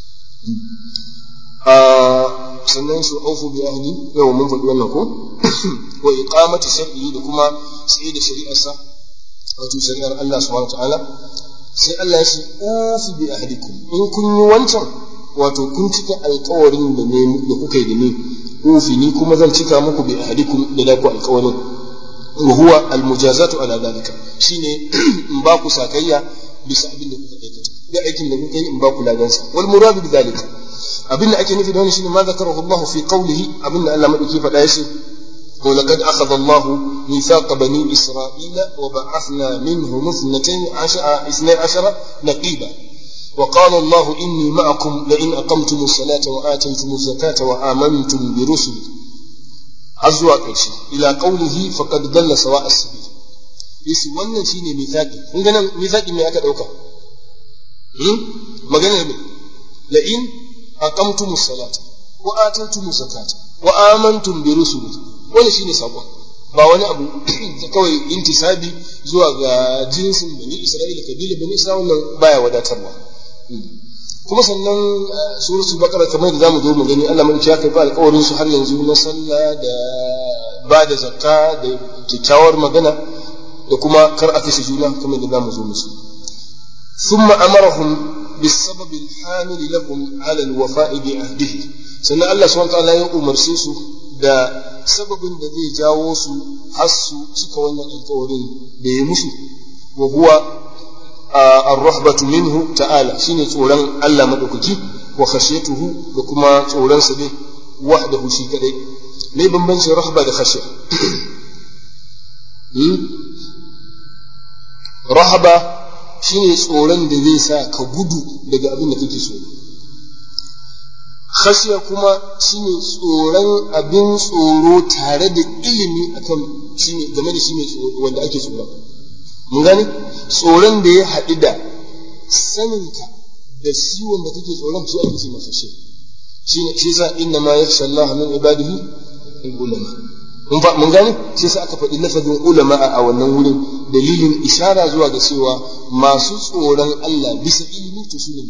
sannan su aufu bi ahli yau mun faɗi wannan ko wa iqamati shar'i da kuma sai da shari'arsa wato shari'ar Allah subhanahu ta'ala sai Allah ya ce ufi bi ahlikum in kun yi wancan wato kun cika alƙawarin da ne da kuka yi da ni ufi ni kuma zan cika muku bi ahlikum da da ku alƙawarin wa huwa almujazatu ala dalika shine in ba ku sakayya bisa abin da kuka aikata da aikin da kuka yi in ba ku ladansa wal muradu bi dalika abin da ake nufi da wani shine ma zakarahu Allah fi qawlihi abin da Allah madauki faɗa ya ce ولقد أخذ الله ميثاق بني إسرائيل وبعثنا منهم اثنتين عشر, اثني عشر نقيبا وقال الله إني معكم لئن أقمتم الصلاة وآتيتم الزكاة وآمنتم برسلي أزواج إلى قوله فقد ضل سواء السبيل يسي wannan shine mithaqi kun ga nan mithaqi me aka dauka hmm magana ne la in aqamtumus salata wa ataytumus zakata wa amantum bi rusuli wani shine sakon ba wani abu kawai intisabi zuwa ga jinsin bani isra'ila kabila bani isra'ila wannan baya wadatarwa kuma sannan suratul baqara kamar da zamu zo mu gani Allah mai ya karba alƙawarin su har yanzu na sallah da ba da zakka da kyakkyawar magana da kuma kar a kashe juna kamar da zamu zo musu ثم أمرهم بالسبب الحامل لهم على الوفاء بعهده sannan Allah subhanahu wa ta'ala ya umarce su da sababin da zai jawo su har su cika wannan alkawarin da ya musu wa huwa ar-rahbatu minhu ta'ala shine tsoron Allah madaukaki wa khashiyatuhu da kuma tsoron sa ne wahdahu shi kadai me bambancin rahba da khashiya rahaba shine tsoron da zai sa ka gudu daga abin da kake so khashiya kuma shine tsoron abin tsoro tare da ilimi akan shine game da shine wanda ake tsoron mun gane tsoron da ya haɗu da saninka da shi wanda kake tsoron shi ake ce masa shi shine shi yasa inna ma yakhsha Allah min ibadihi ulama mun fa mun gane shi yasa aka faɗi lafazin ulama a wannan wurin dalilin ishara zuwa ga cewa masu tsoron Allah bisa ilimi to su ne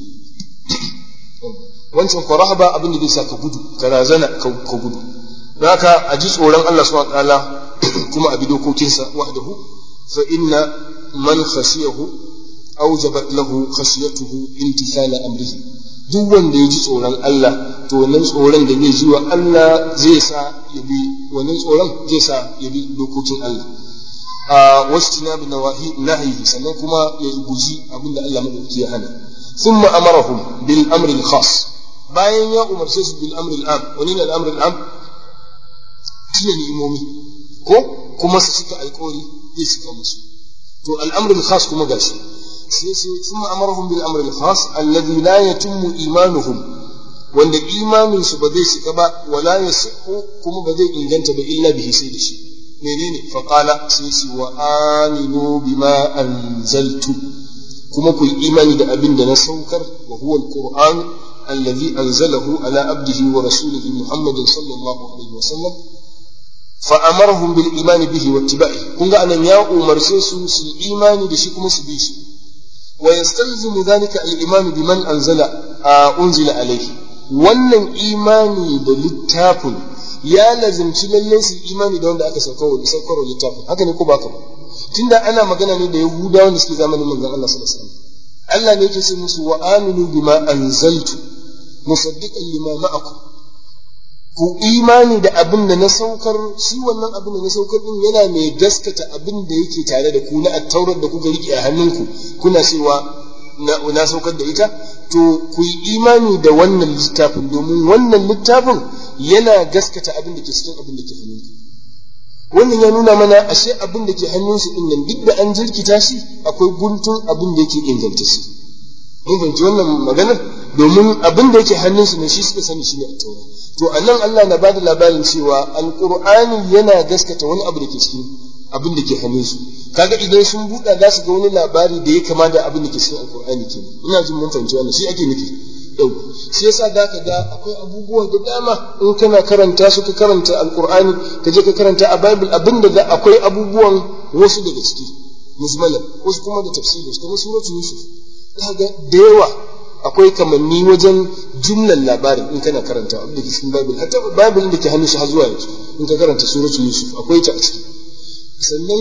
wancan ko rahaba abin da zai sa ka gudu ka razana ka gudu don haka a ji tsoron Allah subhanahu ta'ala kuma a bi dokokinsa wahdahu fa inna man khashiyahu awjabat lahu khashiyatuhu imtithala amrihi duk wanda ya ji tsoron Allah to wannan tsoron da zai ji wa Allah zai sa ya bi wannan tsoron zai sa ya bi dokokin Allah a wasu bi nawahi nahyi sannan kuma ya guji abin da Allah madauki ya hana ثم أمرهم بالأمر الخاص bayan ya umarce su bil amri al-am wani ne al-amri al-am shine ni'imomi ko kuma su cika alƙawari zai cika musu to al-amri al-khas kuma gashi sai sai thumma amarahum bil amri al-khas alladhi la yatimmu imanuhum wanda imanin su ba zai shiga ba wala yasihu kuma ba zai inganta ba illa bihi sai da shi menene fa qala sai shi wa aminu bima anzaltu kuma ku yi imani da abin da na saukar wa huwa al-qur'an الذي أنزله على عبده ورسوله محمد صلى الله عليه وسلم فأمرهم بالإيمان به واتباعه كن أن يا أمر سيسو سي إيمان دشكم سبيش ويستلزم ذلك الإيمان بمن أنزل آه أنزل عليه wannan imani da littafin ya lazimci lallai su imani da wanda aka saukarwa saukarwa littafin haka ne ko ba ka ba tunda ana magana ne da yahudawa da suke zamanin manzon Allah sallallahu alaihi wasallam Allah ne yake ce musu wa aminu bima anzaltu musaddiqan lima ma'akum ku imani da abin da na saukar shi wannan abin da na saukar din yana mai gaskata abin da yake tare da ku na attaurar da kuka rike a hannunku kuna cewa na saukar da ita to ku yi imani da wannan littafin domin wannan littafin yana gaskata abin da ke cikin abin da ke hannunku wannan ya nuna mana ashe abin da ke hannunsu din nan duk da an jirkita shi akwai guntun abin da yake inganta shi mun fahimci wannan maganar domin abin da yake hannunsu ne shi suka sani shi ne a taura to a nan Allah na bada labarin cewa alƙur'ani yana gaskata wani abu da ke cikin abin da ke hannunsu kaga idan sun buɗa za su ga wani labari da ya kama da abin da ke cikin alƙur'ani ke ina jin mun fahimci wannan shi ake nufi yau shi yasa da ka ga akwai abubuwa da dama in kana karanta su ka karanta alƙur'ani ka je ka karanta a bible abin da akwai abubuwan wasu daga ciki mujmalan wasu kuma da tafsiri kamar suratul yusuf kaga da yawa akwai kamanni wajen jumlan labarin in kana karanta abin da ke cikin bible hatta bible da ke hannun shi har zuwa yanzu in ka karanta suratul yusuf akwai ta a ciki sannan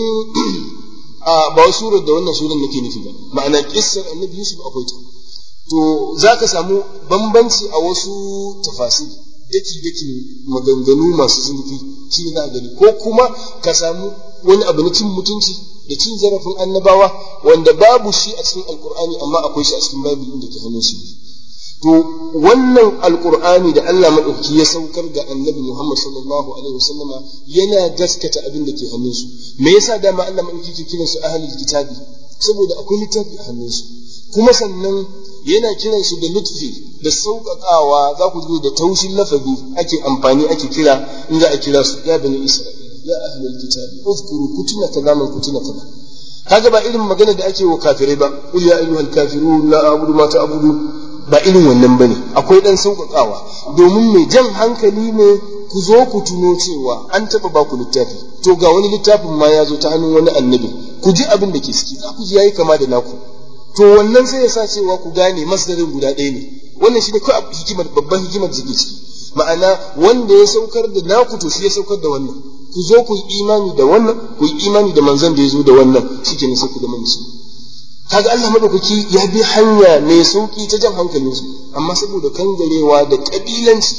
a ba surar da wannan suran nake nufi ba ma'ana kissar annabi yusuf akwai ta to za ka samu bambanci a wasu tafasir daki daki maganganu masu zurfi shi ne za gani ko kuma ka samu wani abu na cin mutunci da cin zarafin annabawa wanda babu shi a cikin alkur'ani amma akwai shi a cikin bible inda ke hannun shi to wannan alkur'ani da Allah madauki ya saukar ga annabi Muhammad sallallahu alaihi wasallama yana gaskata abin da ke hannun su me yasa dama Allah madauki ke kiran su ahlul kitabi saboda akwai littafi a hannun su kuma sannan yana kiran su da lutfi da sauƙaƙawa za ku zo da taushin lafazi ake amfani ake kira in za a kira su ya bani isra'ila ya ahlul kitabi uzkuru kutuna kaza man kutuna kaza kaga ba irin magana da ake wa kafirai ba qul ya ayyuhal kafirun la a'budu ma ta'budu ba irin wannan bane akwai dan sauƙaƙawa domin mai jan hankali ne ku zo ku tuno cewa an taɓa ba ku littafi to ga wani littafin ma ya zo ta hannun wani annabi ku ji abin da ke ciki za ku ji yayi kama da naku to wannan sai ya sa cewa ku gane masdarin guda ɗaya ne wannan shi ne kawai hikimar babban hikimar da ke ciki ma'ana wanda ya saukar da naku to shi ya saukar da wannan ku zo ku yi imani da wannan ku yi imani da manzon da ya zo da wannan shike ne sai ku zama musulmi kaga Allah madaukaki ya bi hanya mai sauki ta jan hankalin su amma saboda kangarewa da kabilanci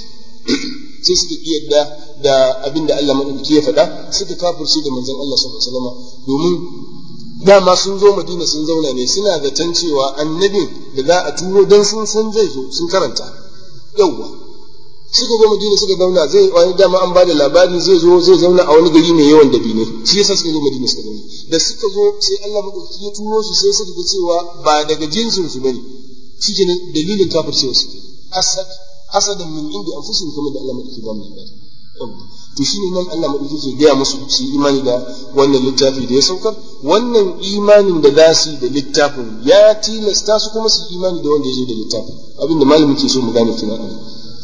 sai suka iya yadda da abin da Allah madaukaki ya faɗa suka kafirce da manzon Allah sallallahu alaihi wasallam domin dama sun zo Madina sun zauna ne suna zaton cewa annabin da za a turo dan sun san zai zo sun karanta yawwa suka zo Madina suka zauna zai wani dama an bada labari zai zo zai zauna a wani gari mai yawan dabi ne shi yasa suka zo Madina suka zauna da suka zo sai Allah madauki ya turo su sai suka ga cewa ba daga jinsin su bane shike dalilin kafircewa su hasad hasadan min inda anfusihim kamar da Allah madauki ba mu labari to shine nan Allah madauki ke gaya musu su yi imani da wannan littafi da ya saukar wannan imanin da za su yi da littafin ya tilasta su kuma su yi imani da wanda ya zo da littafin abinda malamin ke so mu gane tunan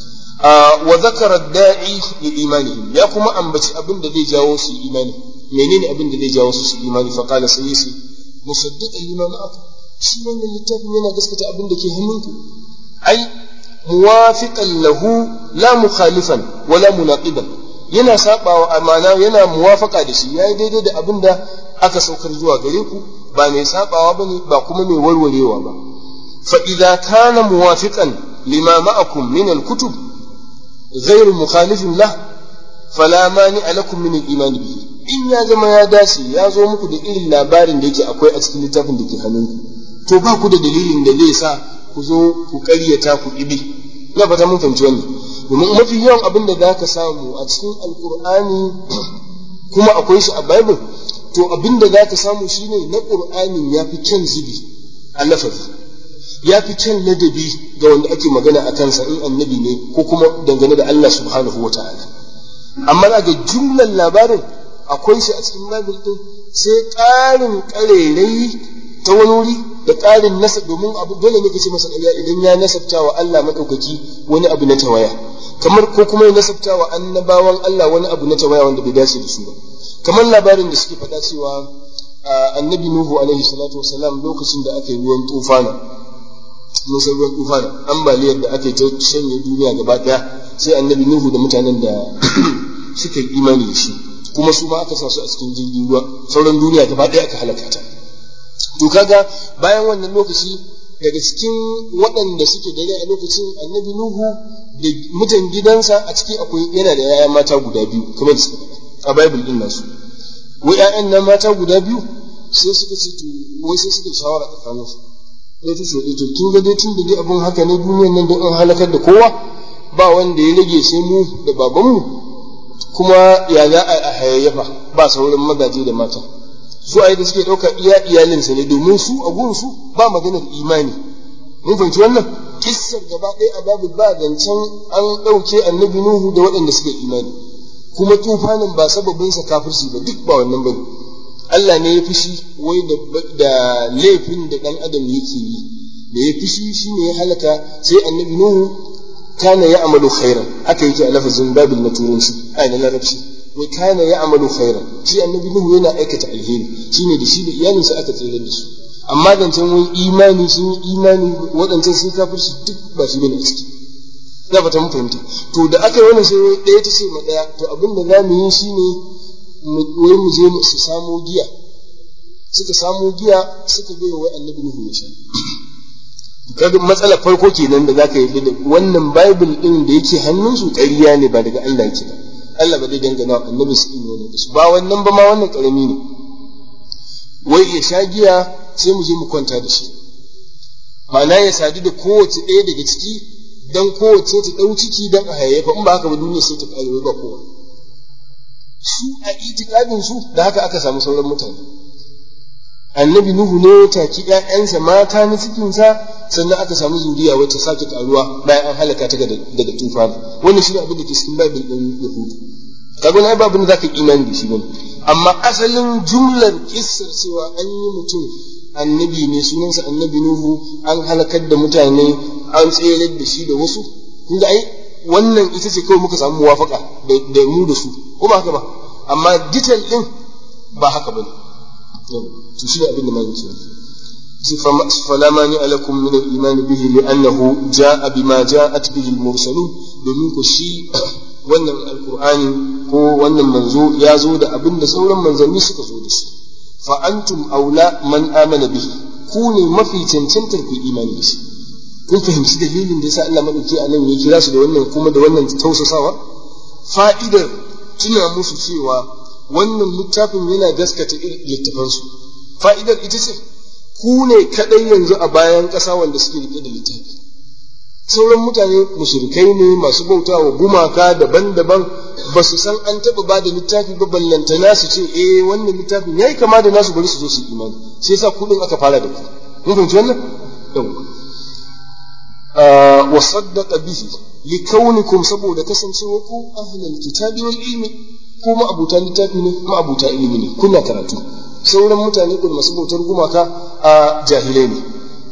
wa zakara da'i li imanihim ya kuma ambaci abin da zai jawo su imani menene abin da zai jawo su su imani fa qala sai yace musaddiqan lima ma'akum shi wannan littafin yana gaskata abin da ke hannunku ai muwafiqan lahu la mukhalifan wala munaqiban yana sabawa amana yana muwafaka da shi yayi daidai da abin da aka saukar zuwa gare ku ba mai sabawa bane ba kuma mai warwarewa ba fa idza kana muwafiqan lima ma'akum min al-kutub غير مخالف له فلا مانع لكم من الايمان به in ya zama ya dace ya zo muku da irin labarin da yake akwai a cikin littafin da ke hannunku to ba ku da dalilin da zai sa ku zo ku ƙaryata ku ibi ina fata mun fahimci wannan domin mafi yawan abin da zaka samu a cikin alkur'ani kuma akwai shi a bible to abin da zaka samu shine na qur'anin ya fi kyan zubi a lafazi ya fi kyan ladabi ga wanda ake magana a kansa in annabi ne ko kuma dangane da Allah subhanahu wa ta'ala amma za ga jumlan labarin akwai shi a cikin bible din sai ƙarin ƙarerai ta wani wuri da ƙarin nasab domin abu dole ne kace masa ƙarya idan ya nasabta wa Allah madaukaki wani abu na tawaya kamar ko kuma ya nasabta wa annabawan Allah wani abu na tawaya wanda bai dace da su ba kamar labarin da suke faɗa cewa annabi Nuhu alaihi salatu wasalam lokacin da aka yi ruwan tufana musan ruwan tufana ambaliyar da aka yi ta shanye duniya gaba daya sai annabi nuhu da mutanen da suka yi imani da shi kuma su ma aka sa su a cikin jirgin ruwa sauran duniya gaba daya aka halaka ta to kaga bayan wannan lokaci daga cikin waɗanda suke dare a lokacin annabi nuhu da mutan gidansa a ciki akwai yana da yaya mata guda biyu kamar da suka faɗa a bible din nasu wai ƴaƴan nan mata guda biyu sai suka ce to wai sai suka shawara tsakaninsu sai ta ce to kin ga dai tun da dai abun haka ne duniyar nan don in halakar da kowa ba wanda ya rage sai mu da babanmu kuma ya za a hayayyafa ba sauran mazaje da mata su a da suke ɗauka iya iyalinsa ne domin su a gun su ba maganar imani mun fahimci wannan kissar gaba ɗaya a babu ba zancen an ɗauke annabi nuhu da waɗanda suka imani kuma tufanin ba sababinsa kafirci ba duk ba wannan bane Allah ne ya fushi wai da laifin da ɗan adam yake yi da ya fushi shi ne ya halaka sai annabi nuhu kana ya amalu khairan haka yake a lafazin babil na turanci a na larabci wai kana ya amalu khairan shi annabi nuhu yana aikata alheri shine da shi da iyalinsa aka tsere da su amma zancen wai imani sun yi imani waɗancan sun kafirci duk ba shi bane a ciki na fata mun fahimta to da aka yi wannan sai ɗaya ta ce ma ɗaya to abin da za mu yi shine wai mu je su samo giya suka samo giya suka bai wai annabi nuhu ya sha kaga matsalar farko kenan da zaka yi da wannan bible din da yake hannunsu ƙarya ne ba daga Allah yake ba Allah ba zai dangana wa annabi su ne wannan su ba wannan ba ma wannan karami ne wai ya sha giya sai mu je mu kwanta da shi ma'ana ya sadu da kowace ɗaya daga ciki dan kowace ta ɗau ciki dan a hayayyafa in ba haka ba duniya sai ta ƙare ba kowa su a itikadin su da haka aka samu sauran mutane annabi nuhu ne ya taki ƴaƴansa mata na cikinsa sannan aka samu zuriya wacce sake karuwa bayan an halaka ta daga tufani wannan shine abin da ke cikin bible din yahudu kaga wani babu da zaka imani da shi bane amma asalin jumlar kissar cewa an yi mutum annabi ne sunansa annabi nuhu an halakar da mutane an tsere da shi da wasu kun ga ai wannan ita ce kawai muka samu muwafaka da mu da su ko ba haka ba amma detail din ba haka bane to shi abin da malamin ce fala mani alakum min al-iman bihi li'annahu ja'a bima ja'at bihi al-mursalun domin ku shi wannan alqur'ani ko wannan manzo ya zo da abin da sauran manzanni suka zo da shi fa antum aula man amana bihi ku ne mafi cancantar ku imani da shi kun fahimci dalilin da yasa Allah madauki a nan ya kira su da wannan kuma da wannan tausasawa fa'idar tuna musu cewa wannan littafin yana gaskata littafansu fa'idar ita ce ku ne kaɗai yanzu a bayan ƙasa wanda suke rike da littafi sauran mutane mushrikai ne masu bauta wa gumaka daban-daban ba su san an taɓa ba da littafi ba ballantana su ce eh wannan littafin yayi kama da nasu bari su zo su imani sai yasa kuɗin aka fara da ku mun fahimci wannan wa saddaqa bihi likaunikum saboda kasancewarku ahlul kitabi wal ilmi ko ma'abuta littafi ne ma'abuta ilimi ne kuna karatu sauran mutane kun masu bautar gumaka a jahilai ne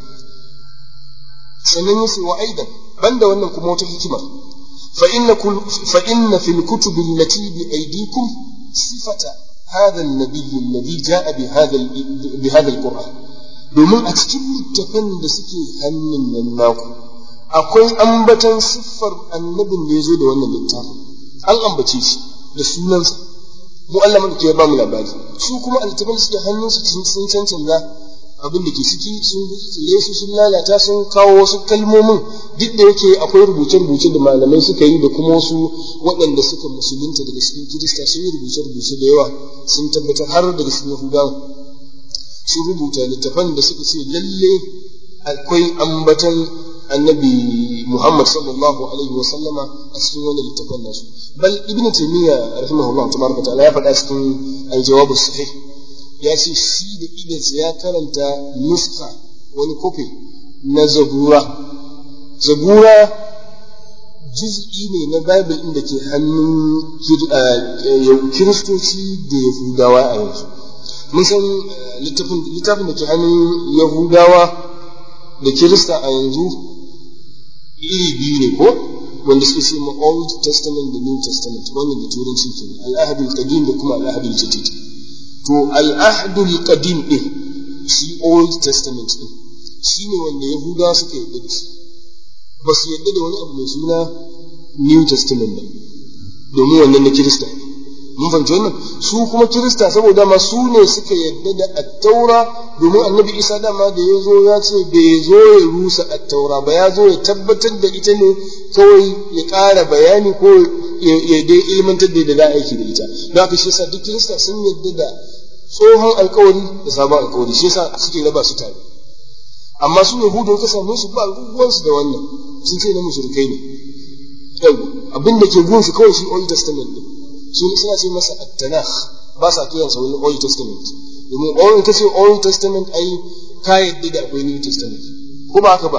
sannan yace wa aidan banda wannan kuma wata hikima fa inna fa inna fil kutubi allati bi aydikum sifata hadha an-nabiy alladhi ja'a bi hadha bi hadha al-qur'an domin a cikin littafin da suke hannun nan naku akwai ambatan siffar annabin da ya zo da wannan littafin an ambace shi da sunansa mu Allah madauki ya ba mu labari su kuma altabin su da hannunsu sun cancanta abin da ke ciki sun tsire su sun lalata sun kawo wasu kalmomin duk da yake akwai rubuce-rubuce da malamai suka yi da kuma wasu waɗanda suka musulunta daga cikin kirista sun yi rubuce-rubuce da yawa sun tabbatar har daga cikin yahudawa sun rubuta littafan da suka ce lalle akwai ambatan annabi Muhammad sallallahu alaihi wa sallama a cikin wannan littafin nasu bal ibn taymiya rahimahullah tabaraka ta'ala ya faɗa cikin al-jawab sahih ya ce shi da idansa ya karanta nuska wani kofi na zabura zabura juz'i ne na bible din da ke hannun kiristoci da yahudawa a yanzu mun san littafin da ke hannun yahudawa da kirista a yanzu iri biyu ne ko wanda suke ce ma old testament da new testament wannan da turanci ke al'ahadul qadim da kuma al'ahadul jadid to al'ahadul qadim din shi old testament din shi ne wanda yahudawa suka yarda da shi ba su yarda da wani abu mai suna new testament ba domin wannan na kirista mun fahimci wannan su kuma kirista saboda ma su ne suka yarda da attaura domin annabi isa dama da ya zo ya ce bai zo ya rusa attaura ba ya zo ya tabbatar da ita ne kawai ya ƙara bayani ko ya dai ilmantar da za a aiki da ita don haka shi yasa duk kirista sun yarda da tsohon alkawari da sabon alkawari shi yasa suke raba su tare amma su yahudu ka same su ba ruwansu da wannan sun ce na mushrikai ne yau abin da ke gunsu kawai shi old testament ne su suna ce masa at-tanakh ba sa kiransa wani old testament domin old kace old testament ai ka yadda da akwai new testament ko ba haka ba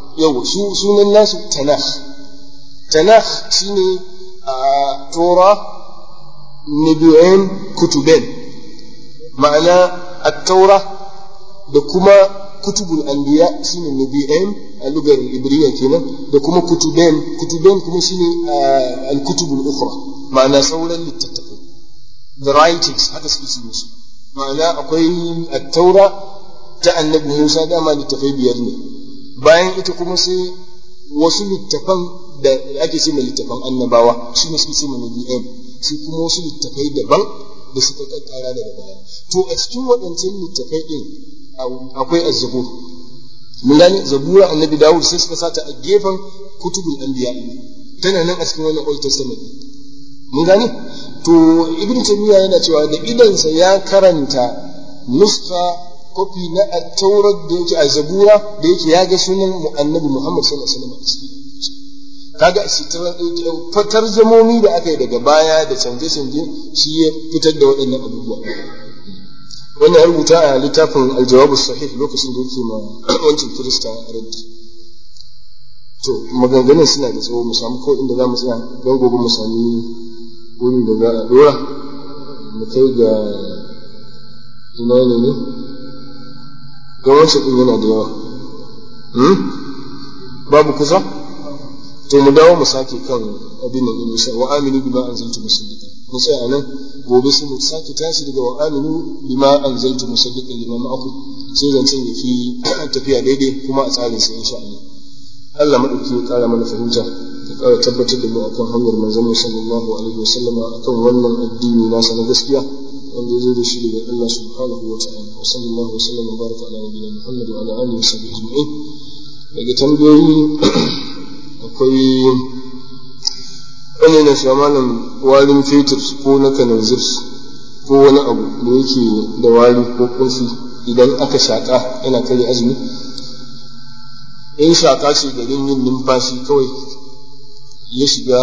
yau su sunan nasu tanakh tanakh shine a tora nabi'in kutuben ma'ana at-taura da kuma kutubul anbiya shine nabi'in a lugar ibriya kenan da kuma kutuben kutuben kuma shine al-kutubul ukhra ma'ana sauran littattafai the writings haka suke ce musu ma'ana akwai at-taura ta annabi Musa dama littafai biyar ne bayan ita kuma sai wasu littafan da ake ce mai littafan annabawa shi ne suke ce mai nabi'in sai kuma wasu littafai daban da suka kakkara daga baya to a cikin waɗancan littafai ɗin akwai azzabur mun gane zabura annabi dawud sai suka sata a gefen kutubul anbiya tana nan a cikin wannan old testament mun gane to ibn taymiya yana cewa da idansa ya karanta nuska kofi na taurar da yake a zabura da yake ya ga sunan annabi muhammad sallallahu alaihi wasallam kaga fatar zamomi da aka yi daga baya da canje-canje shi ya fitar da waɗannan abubuwa wannan rubuta a littafin aljawabu sahih lokacin da yake ma wancan kirista raddi to maganganun suna da tsawo mu samu kawai inda za mu tsaya don gobe mu sami wurin da za a dora mu kai ga ina ne ne don wancan ɗin yana da yawa babu kusa to mu dawo mu sake kan abin nan insha wa aminu bima anzaltu musaddiqan mu tsaya nan gobe sai mu sake tashi daga wa aminu bima anzaltu musaddiqan lima ma'akum sai zancen ya fi tafiya daidai kuma a tsarin sa insha Allah Allah madauki ya kara mana fahimta ya kara tabbatar da mu akan hanyar manzon mu sallallahu alaihi wasallam akan wannan addini nasa na gaskiya wanda ya zo da shi daga Allah subhanahu wa ta'ala wa sallallahu wa sallam wa baraka ala nabiyyina Muhammad wa ala alihi wa sahbihi ajma'in daga tambayoyi akwai wani na sha malam warin fetur ko na kananzir ko wani abu da yake da wari ko kunshi idan aka shaƙa yana kare azumi in shaƙa ce garin yin numfashi kawai ya shiga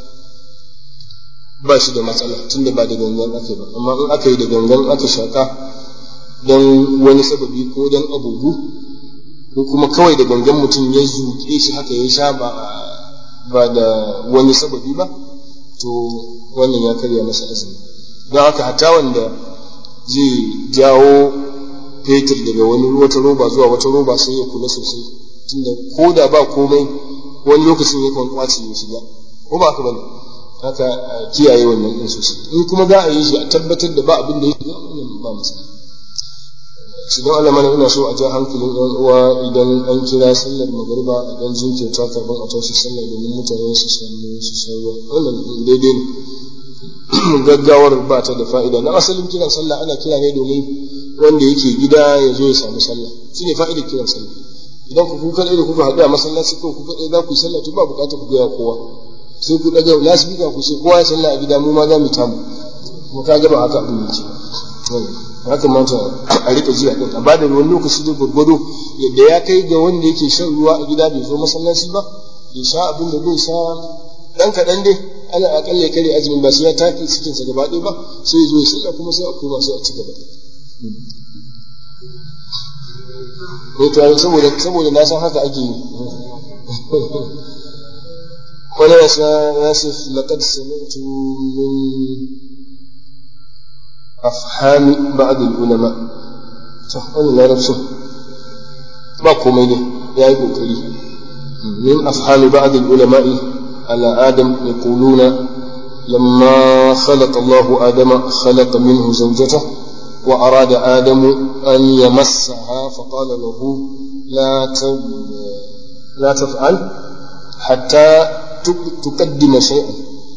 ba shi da matsala tunda ba da gangan aka ba amma in aka yi da gangan aka shaƙa don wani sababi ko don abubu ko kuma kawai da gangan mutum ya zuƙe shi haka ya sha ba ba da wani sababi ba to wannan ya karya masa azumi don haka hatta wanda zai jawo fetur daga wani wata roba zuwa wata roba sai ya kula sosai tunda ko da ba komai wani lokacin ya kan kwace ya shiga ko ba haka bane haka kiyaye wannan din sosai in kuma za a yi shi a tabbatar da ba abin da ya shiga wannan ba matsala shi don Allah mana ina so a ja hankalin ɗan uwa idan an kira sallar magariba a ɗan jinkirta kafin a tashi sallar domin mutane su samu su sauwa wannan daidai ne gaggawar ba ta da fa'ida na asalin kiran sallah ana kira ne domin wanda yake gida ya zo ya samu sallah shi ne fa'idar kiran sallah idan ku kuka da kuka haɗu a masallaci ko kuka ɗaya za ku yi sallah to ba buƙatar ku gaya kowa sai ku ɗaga lasifika ku ce kowa ya sallah a gida mu ma za mu tamu kuma ka gaba haka abin yake ya kamata a rika ji a ɗin a bada wani lokaci da gwargwado yadda ya kai ga wanda yake shan ruwa a gida bai zo masallaci ba bai sha abin da bai sha ɗan kaɗan dai ana akalla kare azumin ba sai ya take cikin sa gaba ɗaya ba sai ya zo ya sallah kuma sai a koma sai a ci gaba ne to saboda saboda na san haka ake yi wani ya sa ya ce laqad sami'tu min أفهام بعض العلماء wani larabcin ba komai ne ya yi ƙoƙari min afhami ba'd al-ulama'i ala adam yaquluna lamma khalaqa Allah adama khalaqa minhu zawjata wa arada adamu an yamassaha fa qala lahu la la taf'al hatta tuqaddima shay'an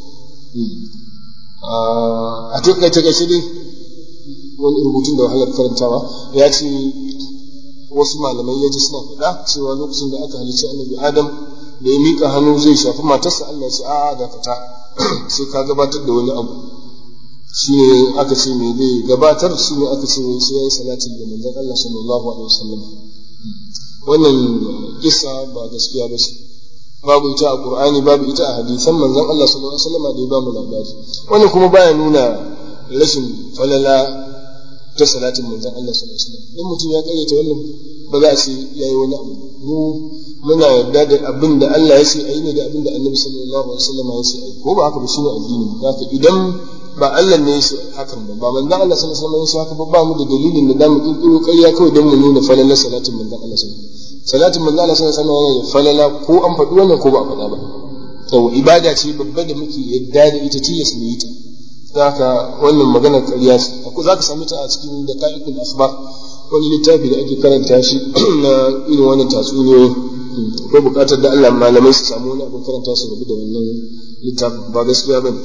a takaice gaishe dai wani rubutun da wahalar karantawa ya ce wasu malamai ya ji suna faɗa cewa lokacin da aka halicci annabi adam da ya miƙa hannu zai shafi matarsa Allah ce a'a da fita sai ka gabatar da wani abu shi ne aka ce me zai gabatar shi ne aka ce sai ya yi salatin da manzon Allah sallallahu alaihi wasallam wannan kisa ba gaskiya ba ce babu ita a Qur'ani babu ita a hadisan manzon Allah sallallahu alaihi wasallam da ya ba mu labari wannan kuma baya nuna rashin falala ta salatin manzon Allah sallallahu alaihi wasallam dan mutum ya karyata wannan ba za a ce yayi wani abu mu muna yarda da abin da Allah ya ce ayi ne da abin da Annabi sallallahu alaihi wasallam ya ce ayi ko ba haka ba shine addini haka idan ba Allah ne ya ce hakan ba ba manzon Allah sallallahu alaihi wasallam ya ce haka ba ba mu da dalilin da zamu kirkiro ƙarya kawai don mu nuna falalar salatin manzon Allah sallallahu alaihi wasallam salatin manzon Allah sallallahu alaihi wasallam yana falala ko an faɗi wannan ko ba a faɗa ba to ibada ce babba da muke yadda da ita tilas mu yi ta haka wannan maganar ƙarya ce za ka sami ta a cikin da ka'ikul asbar wani littafi da ake karanta shi na irin wannan tatsuniyoyi akwai buƙatar da Allah malamai su samu wani abin karanta su rabu da wannan littafin ba gaskiya bane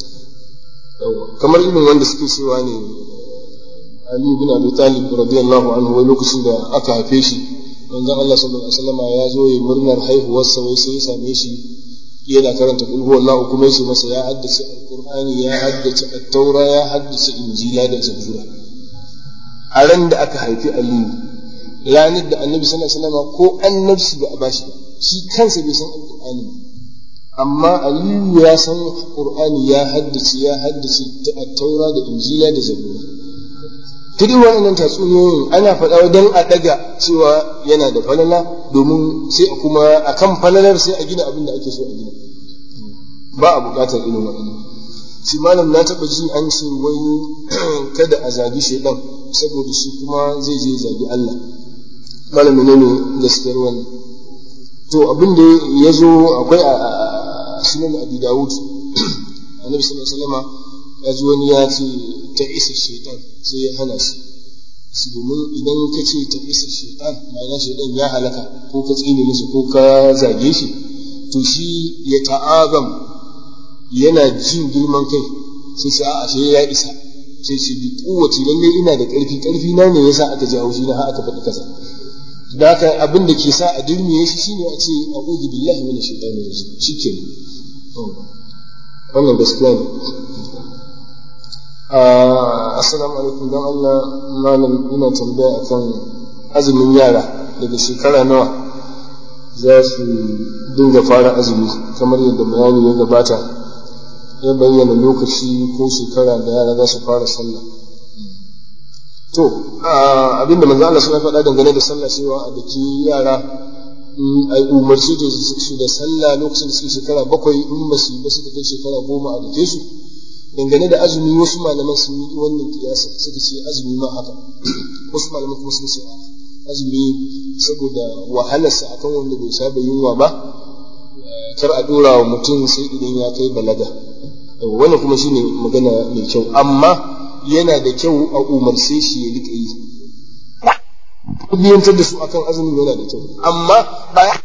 kamar irin wanda suke cewa ne Ali bin Abi Talib radiyallahu anhu wai lokacin da aka haife shi manzon Allah sallallahu alaihi wasallam ya zo ya murnar haihuwarsa wai sai ya same shi yana karanta kul huwallahu kuma yace masa ya haddace alqur'ani ya haddace at-taura ya haddace injila da zabura a ran da aka haifi aliyu ranar da annabi sallallahu alaihi wasallam ko annabci ba a bashi ba shi kansa bai san alqur'ani amma aliyu ya san qur'ani ya haddace ya haddace at-taura da injila da zabura kudi wa'annan tatsuniyoyin ana faɗa don a ɗaga cewa yana da falala domin sai a kuma a kan falalar sai a gina abin da ake so a gina ba a buƙatar irin waɗannan shi malam na taɓa ji an ce wai kada a zagi shaidan saboda shi kuma zai je zagi Allah malam ne ne gaskiyar wannan to abin da ya zo akwai a sunan abi dawud annabi sallallahu alaihi wasallam ya ji wani ya ce ta isa shaitan sai ya hana shi su domin idan ka ce ta isa shaitan ma'ana shaitan ya halaka ko ka tsine musu ko ka zage shi to shi ya ta'azam yana jin girman kai sai sai a ashe ya isa sai shi bi kowace lalle ina da ƙarfi ƙarfi na ne yasa aka ji haushi na har aka faɗi kasa da haka abin da ke sa a durmiye shi shine a ce a'udhu billahi minash shaitani rajim shikenan wannan gaskiya ne assalamu alaikum don Allah malam ina tambaya akan azumin yara daga shekara nawa za su dinga fara azumi kamar yadda bayani ya gabata ya bayyana lokaci ko shekara da yara za su fara sallah to abinda manzo Allah suna faɗa dangane da sallah cewa a daki yara a umarci da su da sallah lokacin da suke shekara bakwai in ba su ba suka kai shekara goma a dake su dangane da azumi wasu malaman sun yi wannan kiyasa suka ce azumi ma haka wasu malaman kuma sun ce azumi saboda wahalarsa akan wanda bai saba yunwa ba kar a dora wa mutum sai idan ya kai balaga wannan kuma shine magana mai kyau amma yana da kyau a umarce shi ya rika yi biyantar da su akan azumin yana da kyau amma baya